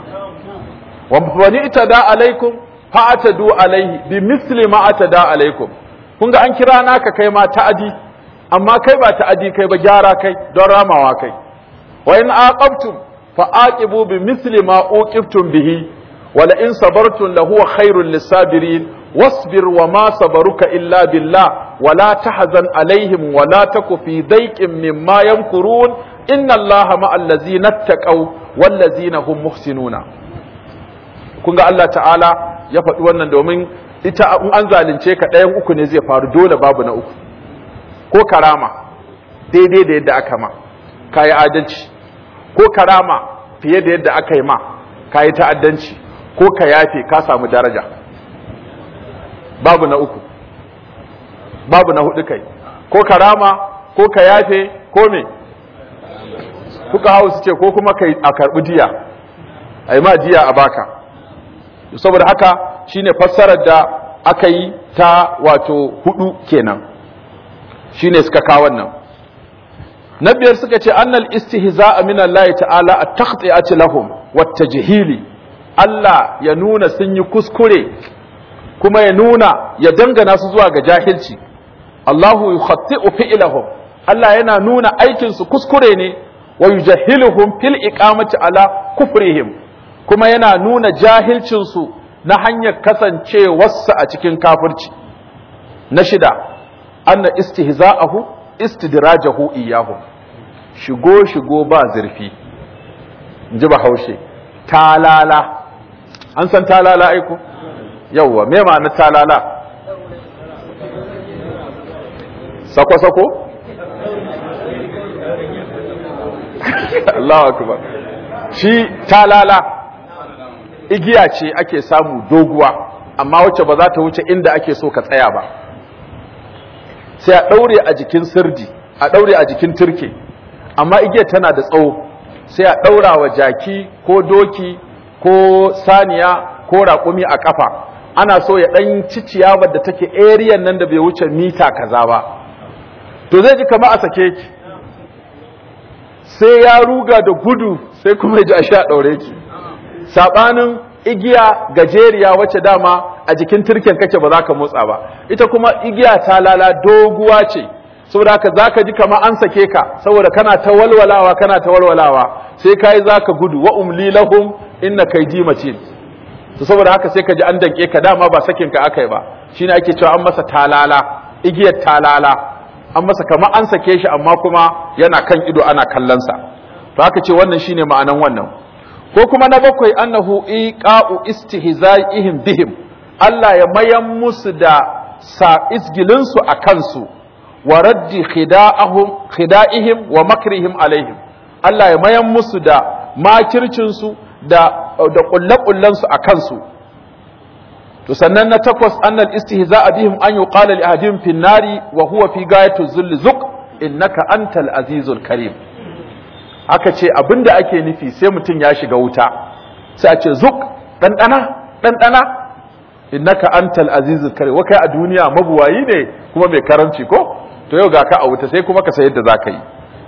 wa wani itada alaikum fa atadu alaihi bi misli ma atada alaikum kun ga an kira naka kai ma ta'adi amma kai ba ta'adi kai ba gyara kai don ramawa kai wa in aqabtum fa aqibu bi misli ma uqibtum bihi wa la in sabartum la huwa khairul lisabirin wasbir wa ma sabaruka illa billah wa la tahzan alaihim wa la taku fi dayqin mimma yamkurun inna allaha ma'al ladzina ittaqaw wal ladzina hum muhsinuna kun ga Allah ta'ala ya faɗi wannan domin ita in an zalunce ka ɗayan uku ne zai faru dole babu na uku ko karama daidai da yadda aka ma ka yi adalci ko karama fiye da yadda aka yi ma ka yi ta'addanci ko ka yafe ka samu daraja babu na uku babu na hudu kai ko karama ko ka yafe ko me kuka hau su ce ko kuma kai a karɓi diya a yi ma diya a baka saboda haka shine fassarar da aka yi ta wato hudu kenan shine suka kawo wannan na biyar suka ce annal istihza'a min Allah ta'ala at-takhti'ati lahum wat-tajhili Allah ya nuna sun yi kuskure kuma ya nuna ya dangana su zuwa ga jahilci Allahu yukhatti'u fi'lahum Allah yana nuna aikin su kuskure ne wa yujahhiluhum fil iqamati ala kufrihim kuma yana nuna jahilcin su na hanyar kasancewarsu a cikin kafirci na shida anna istihza'ahu istidrajahu iyahum shigo shigo ba zurfi ji bahaushe talala an san talala aiko yawwa me ma'ana talala sako sako Allahu akbar shi talala igiya ce ake samu doguwa amma wacce ba za ta wuce inda ake so ka tsaya ba sai a ɗaure a jikin sirdi a ɗaure a jikin turke amma igiyar tana da tsawo sai a ɗaura wa jaki ko doki ko saniya ko raƙumi a ƙafa ana so ya ɗan ci ciyawar da take eriyan nan da bai wuce mita kaza ba to zai ji kama a sake ki sai ya ruga da gudu sai kuma ya ji a sha ɗaure ki saɓanin igiya gajeriya wacce dama a jikin turken kake ba za ka motsa ba ita kuma igiya ta lala doguwa ce saboda haka za ka ji kama an sake ka saboda kana ta walwalawa kana ta walwalawa sai ka yi za ka gudu wa umli lahum inna kaidi matin to saboda haka sai ka ji an danke ka dama ba sakin ka akai ba shine ake cewa an masa talala igiyar talala an masa kama an sake shi amma kuma yana kan ido ana kallon sa to haka ce wannan shine ma'anan wannan ko kuma na bakwai annahu iqa'u istihza'ihim bihim Allah ya mayan musu da sa isgilin su a kansu wa raddi khida'ahum khida'ihim wa makrihim alaihim Allah ya mayan musu da makircin su da da kullakullan su a kansu to sannan na takwas annal istihza'a bihim an yuqala li ahadihim fin nari wa huwa fi gayatu zulli zuq innaka antal azizul karim aka ce abinda ake nufi sai mutum ya shiga wuta sai a ce zuk ɗanɗana ɗanɗana innaka antal azizul karim wakai a duniya mabuwayi ne kuma mai karanci ko to yau ga ka a wuta sai kuma ka sayar da zaka yi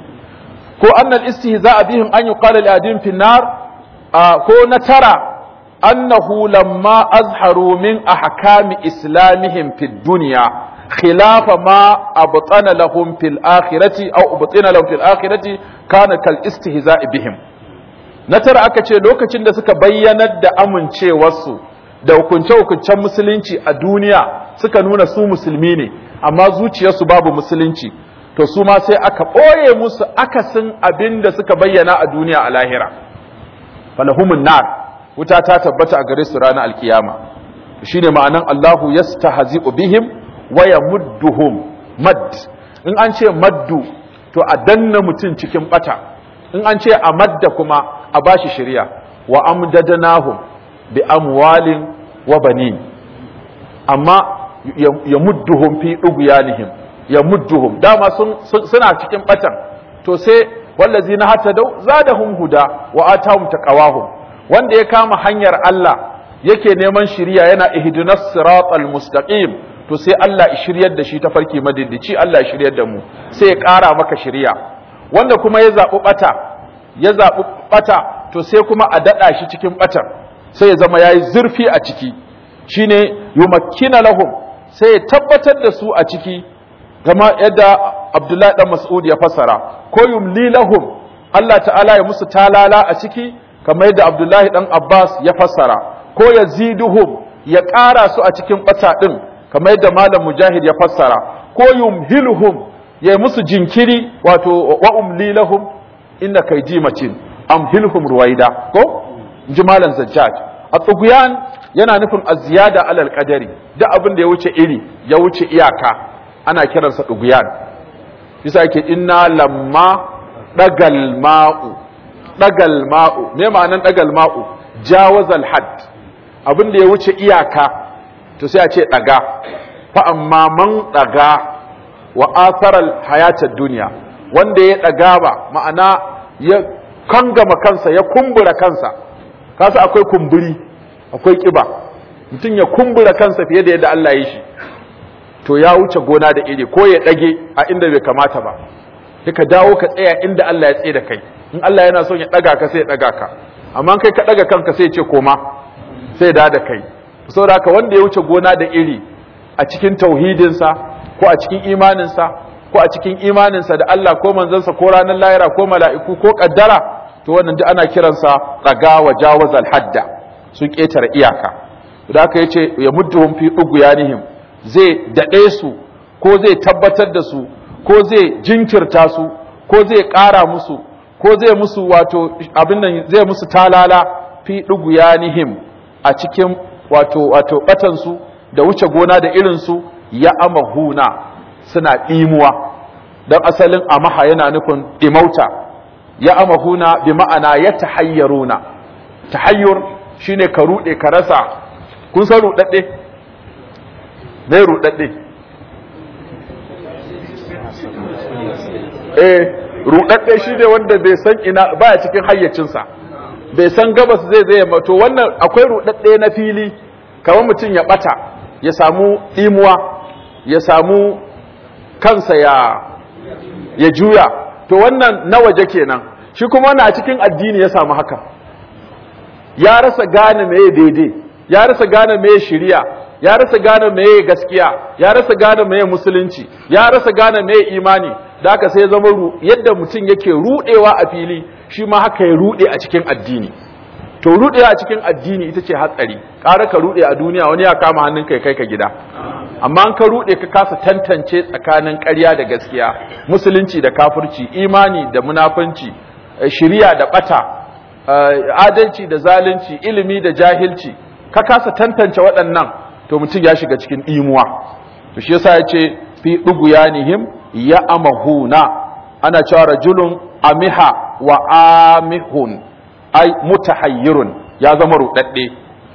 ko annal istihza'a bihim an yuqala li ahadihim fin nar ko na tara annahu lamma azharu min ahkami islamihim fid dunya khilafa ma abtana lahum fil akhirati aw abtina lahum fil akhirati kana kal istihza'i bihim na tara aka ce lokacin da suka bayyanar da amincewarsu da hukunce-hukuncen musulunci a duniya suka nuna su musulmi ne amma zuciyarsu babu musulunci to su ma sai aka ɓoye musu akasin abin da suka bayyana a duniya a lahira falahumun nar wuta ta tabbata a gare su ranar alkiyama shine ma'anan Allahu yastahzi'u bihim wa yamudduhum mad in an ce maddu to a danna mutum cikin bata in an ce a madda kuma a bashi shirya wa amdadanahum bi amwalin wa banin amma ya mudduhum fi dughyanihim ya mudduhum dama sun suna cikin batan to sai wallazina hatadau zadahum huda wa atahum taqawahum wanda ya kama hanyar Allah yake neman shiriya yana ihdinas siratal mustaqim to sai Allah ya shiryar da shi ta farki madiddici Allah ya shiryar da mu sai ya ƙara maka shiriya wanda kuma ya zaɓi ɓata ya zaɓi ɓata to sai kuma a daɗa shi cikin ɓatan sai ya zama ya yi zurfi a ciki shine yumakkina lahum sai ya tabbatar da su a ciki gama yadda Abdullahi dan Mas'ud ya fassara ko yumli lahum Allah ta'ala ya musu talala a ciki kamar yadda Abdullahi dan Abbas ya fassara ko yaziduhum ya ƙara su a cikin ɓata ɗin kamar yadda malam mujahid ya fassara ko yumhiluhum ya musu jinkiri wato wa umli lahum inna kayji macin amhilhum ruwaida ko inji malam zajjaj a tsuguyan yana nufin aziyada alal qadari duk abin da ya wuce iri ya wuce iyaka ana kiransa tsuguyan bisa yake inna lamma dagal ma'u dagal ma'u me ma'anan dagal ma'u jawazal hadd abin da ya wuce iyaka to sai a ce daga fa amma man daga wa atharal hayatad duniya wanda ya daga ba ma'ana ya kangama kansa ya kumbura kansa kasa akwai kumburi akwai kiba mutum ya kumbura kansa fiye da yadda Allah ya yi shi to ya wuce gona da iri ko ya dage a inda bai kamata ba ka dawo ka tsaya inda Allah ya tsaye da kai in Allah yana son ya daga ka sai ya daga ka amma kai ka daga kanka sai ya ce koma sai da da kai saboda haka wanda ya wuce gona da iri a cikin tauhidinsa ko a cikin imaninsa ko a cikin imaninsa da Allah ko manzansa ko ranar lahira ko mala'iku ko kaddara to wannan duk ana kiransa daga wa jawazal hadda sun ketare iyaka da aka yace ya mudduhum fi ughyanihim zai dade su ko zai tabbatar da su ko zai jinkirta su ko zai ƙara musu ko zai musu wato abin nan zai musu talala fi ughyanihim a cikin wato wato batan su da wuce gona da irin su ya amahuna suna ɗimuwa don asalin amaha yana nufin ɗimauta ya amahuna bi ma'ana ya tahayyaruna tahayyur shine ka ruɗe ka rasa kun san ruɗaɗɗe me ruɗaɗɗe eh ruɗaɗɗe shine wanda bai san ina baya cikin hayyacinsa bai san gabas zai zai mato wannan akwai ruɗaɗɗe na fili kamar mutum ya ɓata ya samu ɗimuwa ya samu kansa ya ya juya to wannan na waje kenan shi kuma wannan a cikin addini ya samu haka ya rasa gane meye daidai ya rasa gane meye shiriya ya rasa gane meye gaskiya ya rasa gane meye musulunci ya rasa gane meye imani da haka sai ya zama yadda mutum yake rudewa a fili shi ma haka ya rude a cikin addini to rudewa a cikin addini ita ce hatsari ƙara ka rude a duniya wani ya kama hannun kai kai ka gida amma an ka rude ka kasa tantance tsakanin ƙarya da gaskiya musulunci da kafirci imani da munafunci shiriya da bata adalci da zalunci ilimi da jahilci ka kasa tantance waɗannan to mutum ya shiga cikin imuwa to shi yasa yace fi duguyanihim ya amahuna ana cewa rajulun amiha wa amihun ay mutahayyirun ya zama rudadde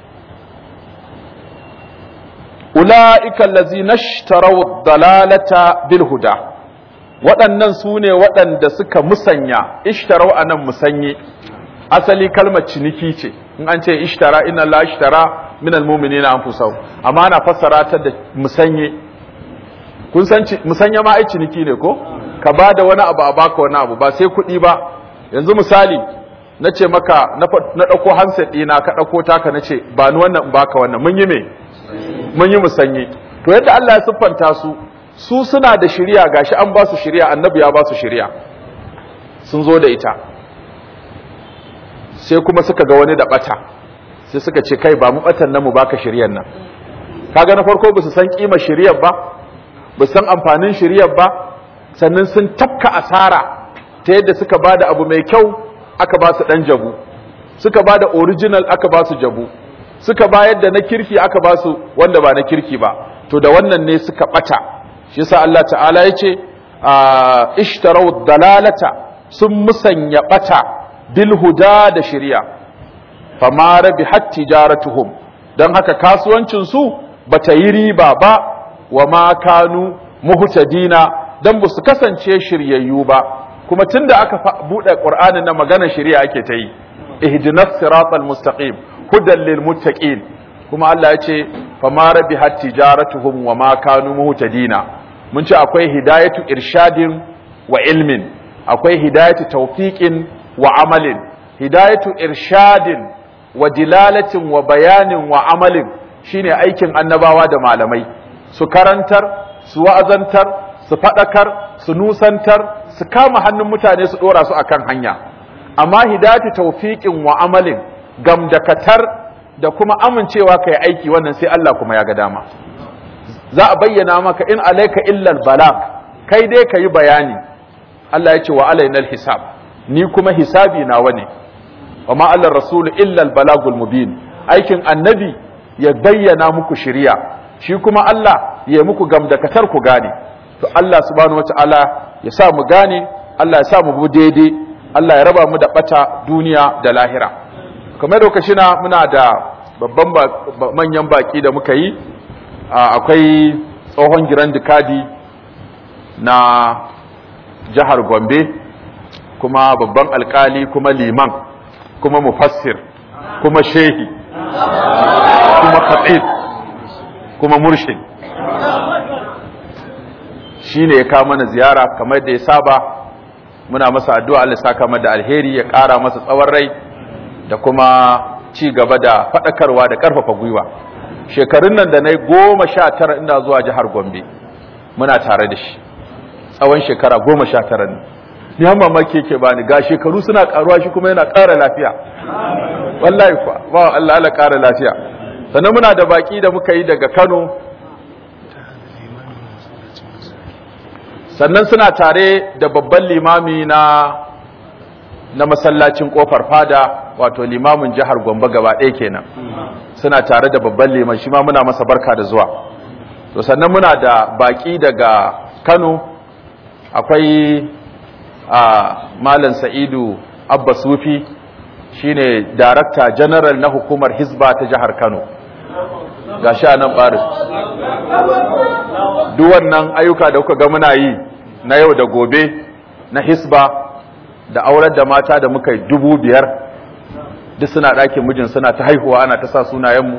ula'ika allazina ishtaraw dalalata bil huda waɗannan su ne waɗanda suka musanya ishtaraw anan musanye asali kalmar ciniki ce in an ce ishtara inna la ishtara min almu'minina anfusahum amma ana fassara ta da musanye kun san musanya ma ai ciniki ne ko ka bada wani abu a baka wani abu ba sai kuɗi ba yanzu misali na ce maka na ɗauko handset ɗina ka ɗauko taka na ce ba ni wannan baka wannan mun yi me mun yi musanye to yadda Allah ya siffanta su su suna da shiriya gashi an ba su shiriya annabi ya ba su shiriya sun zo da ita sai kuma suka ga wani da bata sai suka ce kai ba mu batan nan mu baka shiriyar nan kaga na farko ba su san kima shiriyar ba ba san amfanin shiriyar ba sannan sun tafka asara ta yadda suka bada abu mai kyau aka ba su dan jabu suka bada original aka ba su jabu suka bayar da na kirki aka ba su wanda ba na kirki ba to da wannan ne suka bata shi yasa Allah ta'ala yace ishtaraw dalalata sun musanya bata bil huda da shari'a fama rabihat tijaratuhum dan haka kasuwancin su bata yi riba ba wa ma kanu muhtadina dan ba su kasance shiryayyu ba kuma tunda aka bude qur'anin na magana shari'a ake ta yi ihdinas siratal mustaqim hudan lil muttaqin kuma Allah ya ce fama rabihat tijaratuhum wa ma kanu muhtadina mun ce akwai hidayatu irshadin wa ilmin akwai hidayatu tawfiqin wa amalin hidayatu irshadin wa dilalatin wa bayanin wa amalin shine aikin annabawa da malamai su karantar su wa'azantar su fadakar su nusantar su kama hannun mutane su dora su akan hanya amma hidayatu tawfiqin wa amalin gamdakatar da kuma amincewa kai aiki wannan sai Allah kuma ya ga dama za a bayyana maka in alaika illal balag kai dai kayi bayani Allah ya ce wa alainal hisab ni kuma hisabi nawa ne wa ma allar rasul illa al balagul mubin aikin annabi ya bayyana muku shiriya shi kuma Allah ya muku gamdakatar ku gane to Allah subhanahu wataala ya sa mu gane Allah ya sa mu bu daidai Allah ya raba mu da bata duniya da lahira kamar lokaci na muna da babban manyan baki da muka yi akwai tsohon giran dikadi na jihar gombe kuma babban alkali kuma liman kuma mufassir kuma shehi kuma khatib kuma murshid shi ne ya kawo mana ziyara kamar da ya saba muna masa addu'a Allah saka da alheri ya ƙara masa tsawon rai da kuma ci gaba da faɗakarwa da ƙarfafa gwiwa shekarun nan da na goma sha tara ina zuwa jihar gombe muna tare da shi tsawon shekara goma sha tara ne ni har mamaki yake bani ga shekaru suna karuwa shi kuma yana ƙara lafiya wallahi kuwa ba Allah Allah ƙara lafiya sannan muna da baki da muka yi daga Kano sannan suna tare da babban limami na na masallacin kofar fada wato limamin jihar Gombe gaba ɗaya kenan suna tare da babban liman shi ma muna masa barka da zuwa to sannan muna da baki daga Kano akwai a malam Sa'idu Abba Sufi shine darakta general na hukumar Hizba ta jihar Kano gashi a nan barin duk wannan ayyuka da kuka ga muna yi na yau da gobe na Hisba da aurar da mata da muka yi dubu biyar duk suna ɗakin mijin suna ta haihuwa ana ta sa sunayenmu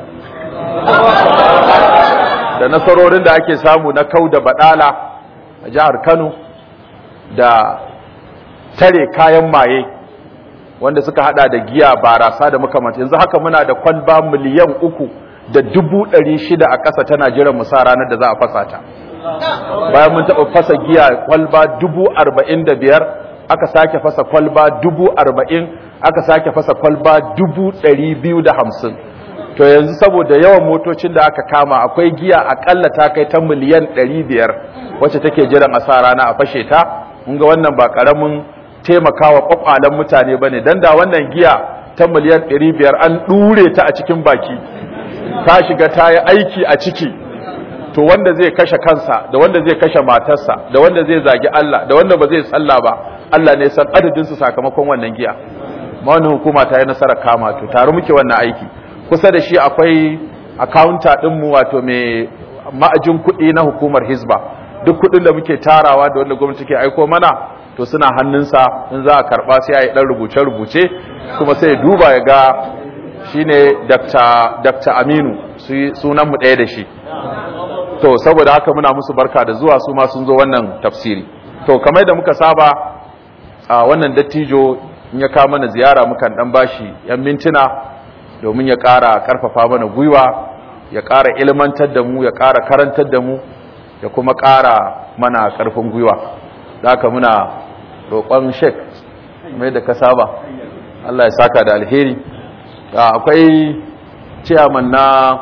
da nasarorin da ake samu na kau da baɗala a jihar Kano da tare kayan maye wanda suka hada da giya barasa da makamanta yanzu haka muna da kwalba miliyan uku da dubu ɗari shida a ƙasa tana jiran musa ranar da za a fasa ta bayan mun taɓa fasa giya kwalba dubu arba'in da biyar aka sake fasa kwalba dubu arba'in aka sake fasa kwalba dubu ɗari biyu da hamsin to yanzu saboda yawan motocin da aka kama akwai giya akalla ta kai ta miliyan ɗari biyar wacce take jiran a sa rana a fashe ta mun ga wannan ba ƙaramin taimakawa kwakwalen mutane bane dan da wannan giya ta miliyan 500 an dure ta a cikin baki ta shiga ta yi aiki a ciki to wanda zai kashe kansa da wanda zai kashe matarsa da wanda zai zagi Allah da wanda ba zai sallah ba Allah ne san adadin su sakamakon wannan giya ma wannan hukuma ta yi nasarar kama to tare muke wannan aiki kusa da shi akwai accounta din mu wato mai ma'ajin kuɗi na hukumar Hizba duk kuɗin da muke tarawa da wanda gwamnati ke aiko mana to suna hannunsa in za a karba sai a yi ɗan rubuce-rubuce kuma sai duba ya ga shi ne Dr. Aminu sunanmu ɗaya da shi to saboda haka muna musu barka da zuwa su ma sun zo wannan tafsiri to kamar da muka saba a wannan dattijo in ya kawo mana ziyara mukan ɗan bashi yan mintuna domin ya ƙara ƙarfafa mana gwiwa ya ƙara ilmantar da mu ya ƙara karantar da mu ya kuma ƙara mana ƙarfin gwiwa da haka muna roƙon shek mai da ka saba Allah ya saka da alheri akwai ciyaman na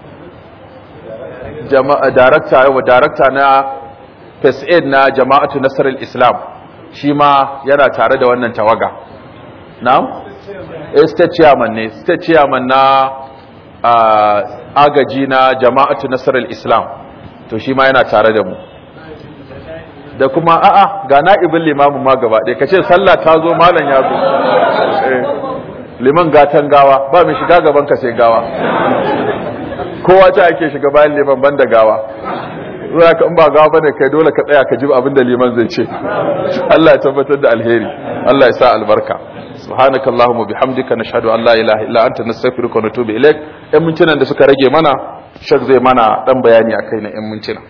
darakta yawa darakta na first aid na jama'atu nasarar islam shi ma yana tare da wannan tawaga na? state chairman ne state chairman na agaji na jama'atu nasarar islam to shi ma yana tare da mu da kuma a'a ga na'ibin limamin ma gaba ɗaya kace sallah ta zo malam ya zo liman gatan gawa ba mai shiga gaban ka sai gawa kowa ta ake shiga bayan liman banda gawa zuwa ka in ba gawa bane kai dole ka tsaya ka ji abin da liman zai ce Allah ya tabbatar da alheri Allah ya sa albarka subhanakallahumma bihamdika nashhadu an la ilaha illa anta nastaghfiruka wa natubu ilaik ɗan mintunan da suka rage mana shak zai mana dan bayani akai na ɗan mintuna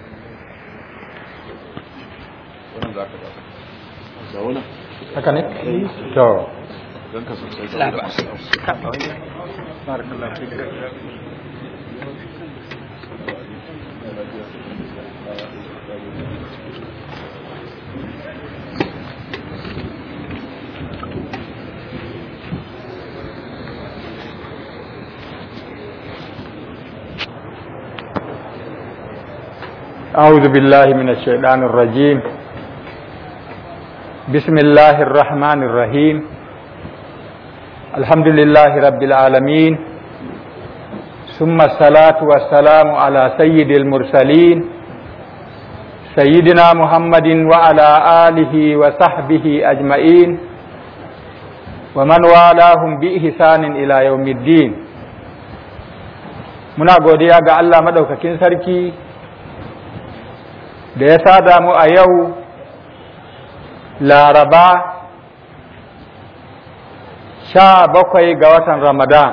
haka ne? to أعوذ بالله من الشيطان الرجيم بسم الله الرحمن الرحيم الحمد لله رب العالمين ثم الصلاة والسلام على سيد المرسلين سيدنا محمد وعلى آله وصحبه أجمعين ومن والاهم بإحسان إلى يوم الدين muna godiya ga Allah madaukakin sarki da ya sada mu a yau laraba sha bakwai ga watan ramadan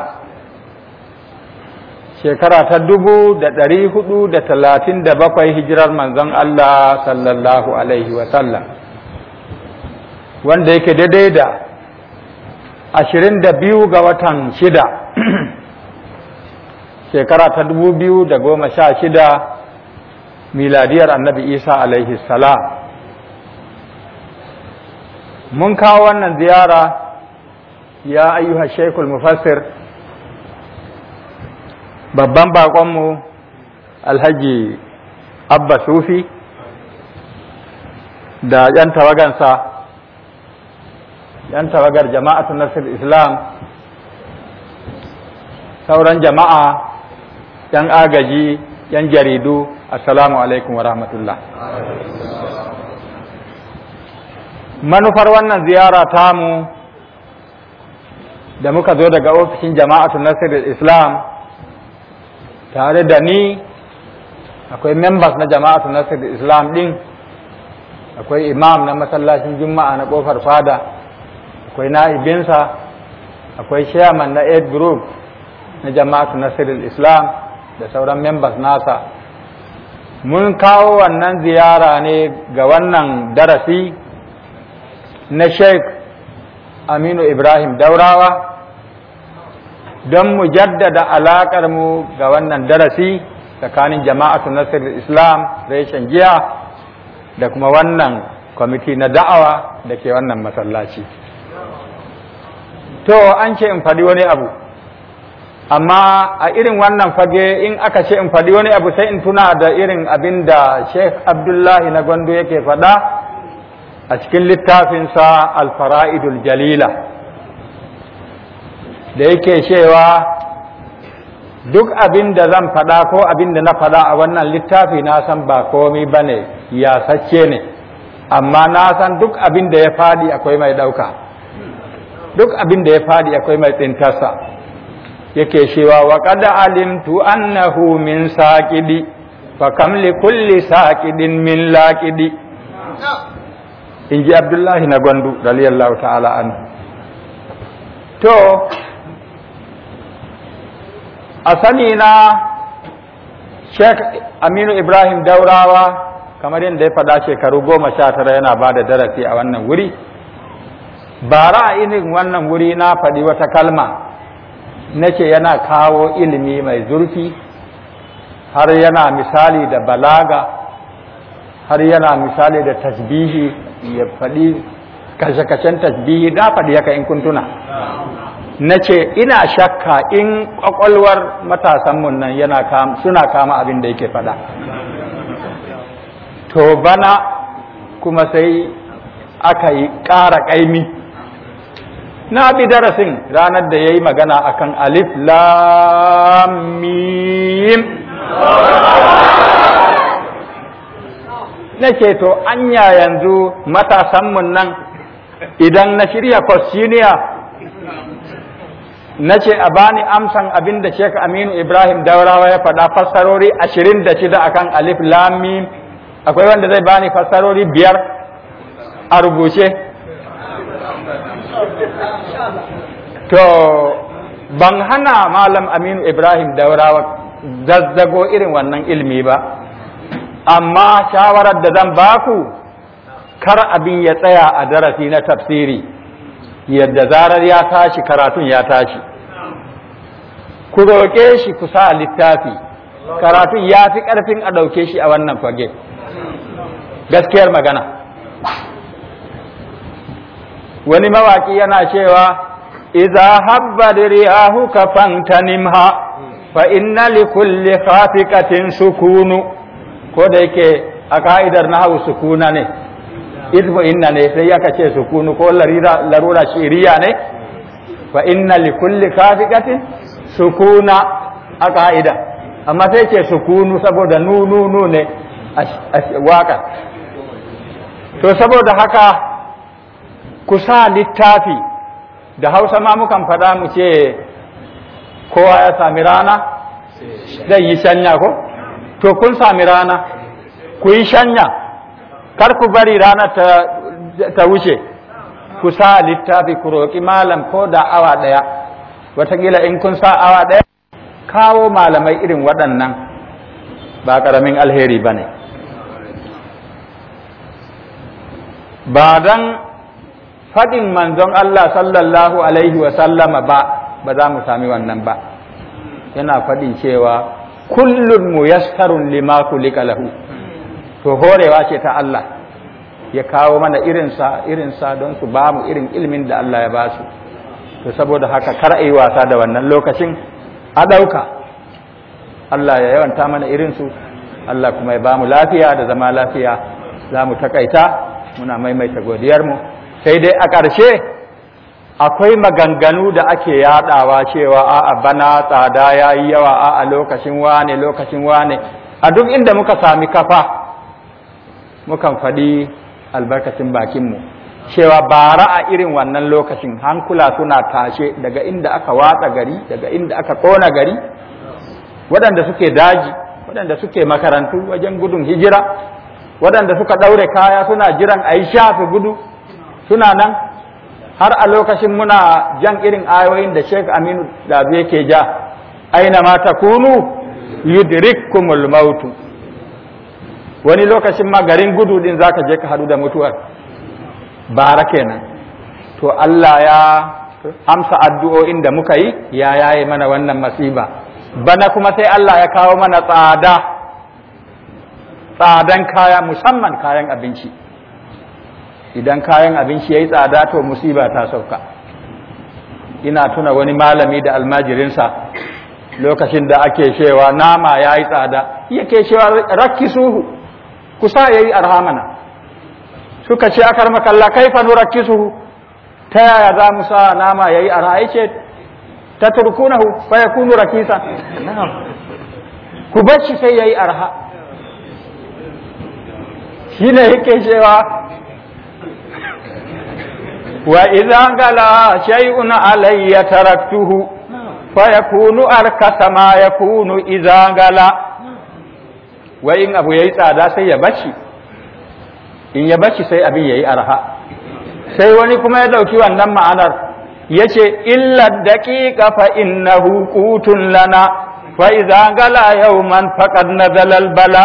shekara ta dubu da ɗari hudu da talatin da bakwai hijirar manzon Allah sallallahu alaihi wasallam wanda yake daidai da ashirin da biyu ga watan shida shekara ta dubu biyu da goma sha shida miladiyar annabi isa alaihi salam mun kawo wannan ziyara ya ayyuha shekul mufassir babban baƙonmu alhaji abba sufi da 'yan tawagansa 'yan tawagar jama'atu nasir islam sauran jama'a 'yan agaji 'yan jaridu assalamu alaikum wa rahmatullah manufar wannan ziyara tamu da muka zo daga ofishin jama'atu nasir islam tare da ni akwai members na jama'atu nasir islam din akwai imam na masallacin juma'a na kofar fada akwai na'ibinsa akwai chairman na aid group na jama'atu nasir islam da sauran members nasa mun kawo wannan ziyara ne ga wannan darasi na sheikh aminu ibrahim daurawa don mu jaddada alaƙar mu ga wannan darasi tsakanin jama'atu nasir islam reshen giya da kuma wannan kwamiti na da'awa da ke wannan masallaci to an ce in faɗi wani abu amma a irin wannan fage in aka ce in faɗi wani abu sai in tuna da irin abin da sheikh abdullahi na gwando yake faɗa a cikin littafinsa alfara'idul jalila da yake cewa duk abin da zan faɗa ko abin da na faɗa a wannan littafi na san ba komi ba ne yasacce ne amma na san duk abin da ya faɗi akwai mai ɗauka duk abin da ya faɗi akwai mai tsintarsa yake cewa wa qad alimtu annahu min saqidi fa kam li kulli saqidin min laqidi in ji abdullahi na gwandu radiyallahu ta'ala an to a sani na sheikh aminu ibrahim daurawa kamar yadda ya faɗa shekaru goma sha tara yana ba da darasi a wannan wuri bara a irin wannan wuri na faɗi wata kalma na ce yana kawo ilimi mai zurfi har yana misali da balaga har yana misali da tasbihi ya faɗi kashe-kashen tasbihi da faɗi haka in kuntuna na ce ina shakka in ƙwaƙwalwar matasanmu nan yana suna kama abin da yake faɗa to bana kuma sai aka yi ƙara ƙaimi na bi darasin ranar da ya yi magana akan alif lamim na ce to anya yanzu matasanmu nan idan na shirya kwasiniya na ce a bani amsan abin da Sheikh Aminu Ibrahim Daurawa ya faɗa fassarori ashirin da shida akan alif lamim akwai wanda zai bani fassarori biyar a rubuce to ban hana malam Aminu Ibrahim Daurawa zazzago irin wannan ilmi ba amma shawarar da zan baku kar abin ya tsaya a darasi na tafsiri yadda zarar ya tashi karatun ya tashi ku roƙe shi ku sa littafi karatun ya fi ƙarfin a ɗauke shi a wannan fage gaskiyar magana wani mawaƙi yana cewa iza habba riyahu ka fantanimha fa inna li kulli khafiqatin sukunu ko da yake a ka'idar nahawu sukuna ne idmu inna ne sai aka ce sukunu ko larura shiriya ne fa inna li kulli kafiqatin sukuna a ka'ida amma sai ce sukunu saboda nu nu nu ne a waka to saboda haka ku sa littafi da hausa ma mukan faɗa mu ce kowa ya sami rana zai yi shanya ko to kun sami rana ku yi shanya kar ku bari rana ta, ta wuce ku sa littafi ku roƙi malam ko da awa ɗaya wataƙila in kun sa awa ɗaya kawo malamai irin waɗannan ba ƙaramin alheri ba ne ba don faɗin manzon Allah sallallahu alaihi sallama ba ba za mu sami wannan ba yana faɗin cewa kullum muyassarun lima kulika lahu to horewa ce ta Allah ya kawo mana irinsa irinsa don su ba mu irin ilimin da Allah ya ba su to saboda haka kar a yi wasa da wannan lokacin a ɗauka Allah ya yawanta mana irinsu Allah kuma ya ba mu lafiya da zama lafiya za mu takaita muna maimaita godiyarmu sai dai a ƙarshe akwai maganganu da ake yadawa cewa a'a bana tsada ya yi yawa a'a lokacin wane lokacin wane a duk inda muka sami kafa mukan faɗi albarkacin bakinmu cewa bara a irin wannan lokacin hankula suna tashe daga inda aka watsa gari daga inda aka ƙona gari waɗanda suke daji waɗanda suke makarantu wajen gudun hijira waɗanda suka ɗaure kaya suna jiran a yi shafi gudu suna nan har a lokacin muna jan irin ayoyin da Sheikh Aminu da yake ja aina ma takunu yudrikkumul maut wani lokacin ma garin gudu din zaka je ka hadu da mutuwar bara kenan to Allah ya amsa addu'o'in da muka yi ya yaye mana wannan masiba bana kuma sai Allah ya kawo mana tsada tsadan kaya musamman kayan abinci idan kayan abinci ya yi tsada to musiba ta sauka ina tuna wani malami da almajirinsa lokacin da ake cewa nama ya yi tsada yake cewa rakki suhu kusa ya yi arhamana suka ce akar makalla kaifa nu rakki suhu ta yaya za mu sa nama ya yi arha ya ce ta turkunahu fa ya kunu rakisa ku bar shi sai ya yi arha shi ne yake cewa وإذا غلا شيء علي تركته فيكون أركس ما يكون إذا غلا وإن أبو يسعى sai ya bashi in ya bashi sai abin yayi arha sai wani kuma ya dauki wannan ma'anar yace illa daqiqa fa innahu qutun lana fa idza gala yawman faqad nazala al bala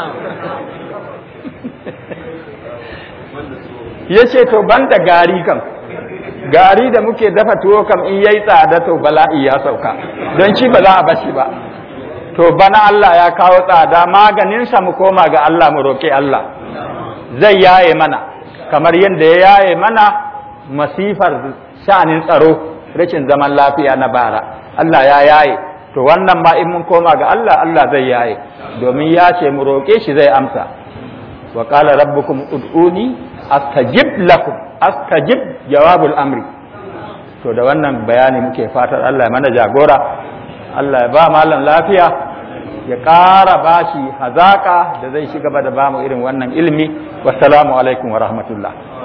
ya ce to ban da gari kam gari da muke dafa tuwo kam in yayi tsada to bala'i ya sauka don shi ba za a bashi ba to bana Allah ya kawo tsada maganinsa mu koma ga Allah mu roƙi Allah zai yaye mana kamar yadda ya yaye mana masifar sha'anin tsaro rashin zaman lafiya na bara Allah ya yaye to wannan ma in mun koma ga Allah Allah zai yaye domin ya ce mu roƙe shi zai amsa wa qala rabbukum ud'uni astajib lakum astajib jawabul amri to da wannan bayani muke fatar Allah ya mana jagora Allah ya ba malam lafiya ya ƙara bashi hazaka da zai shiga da bamu irin wannan ilimi wassalamu alaikum wa rahmatullah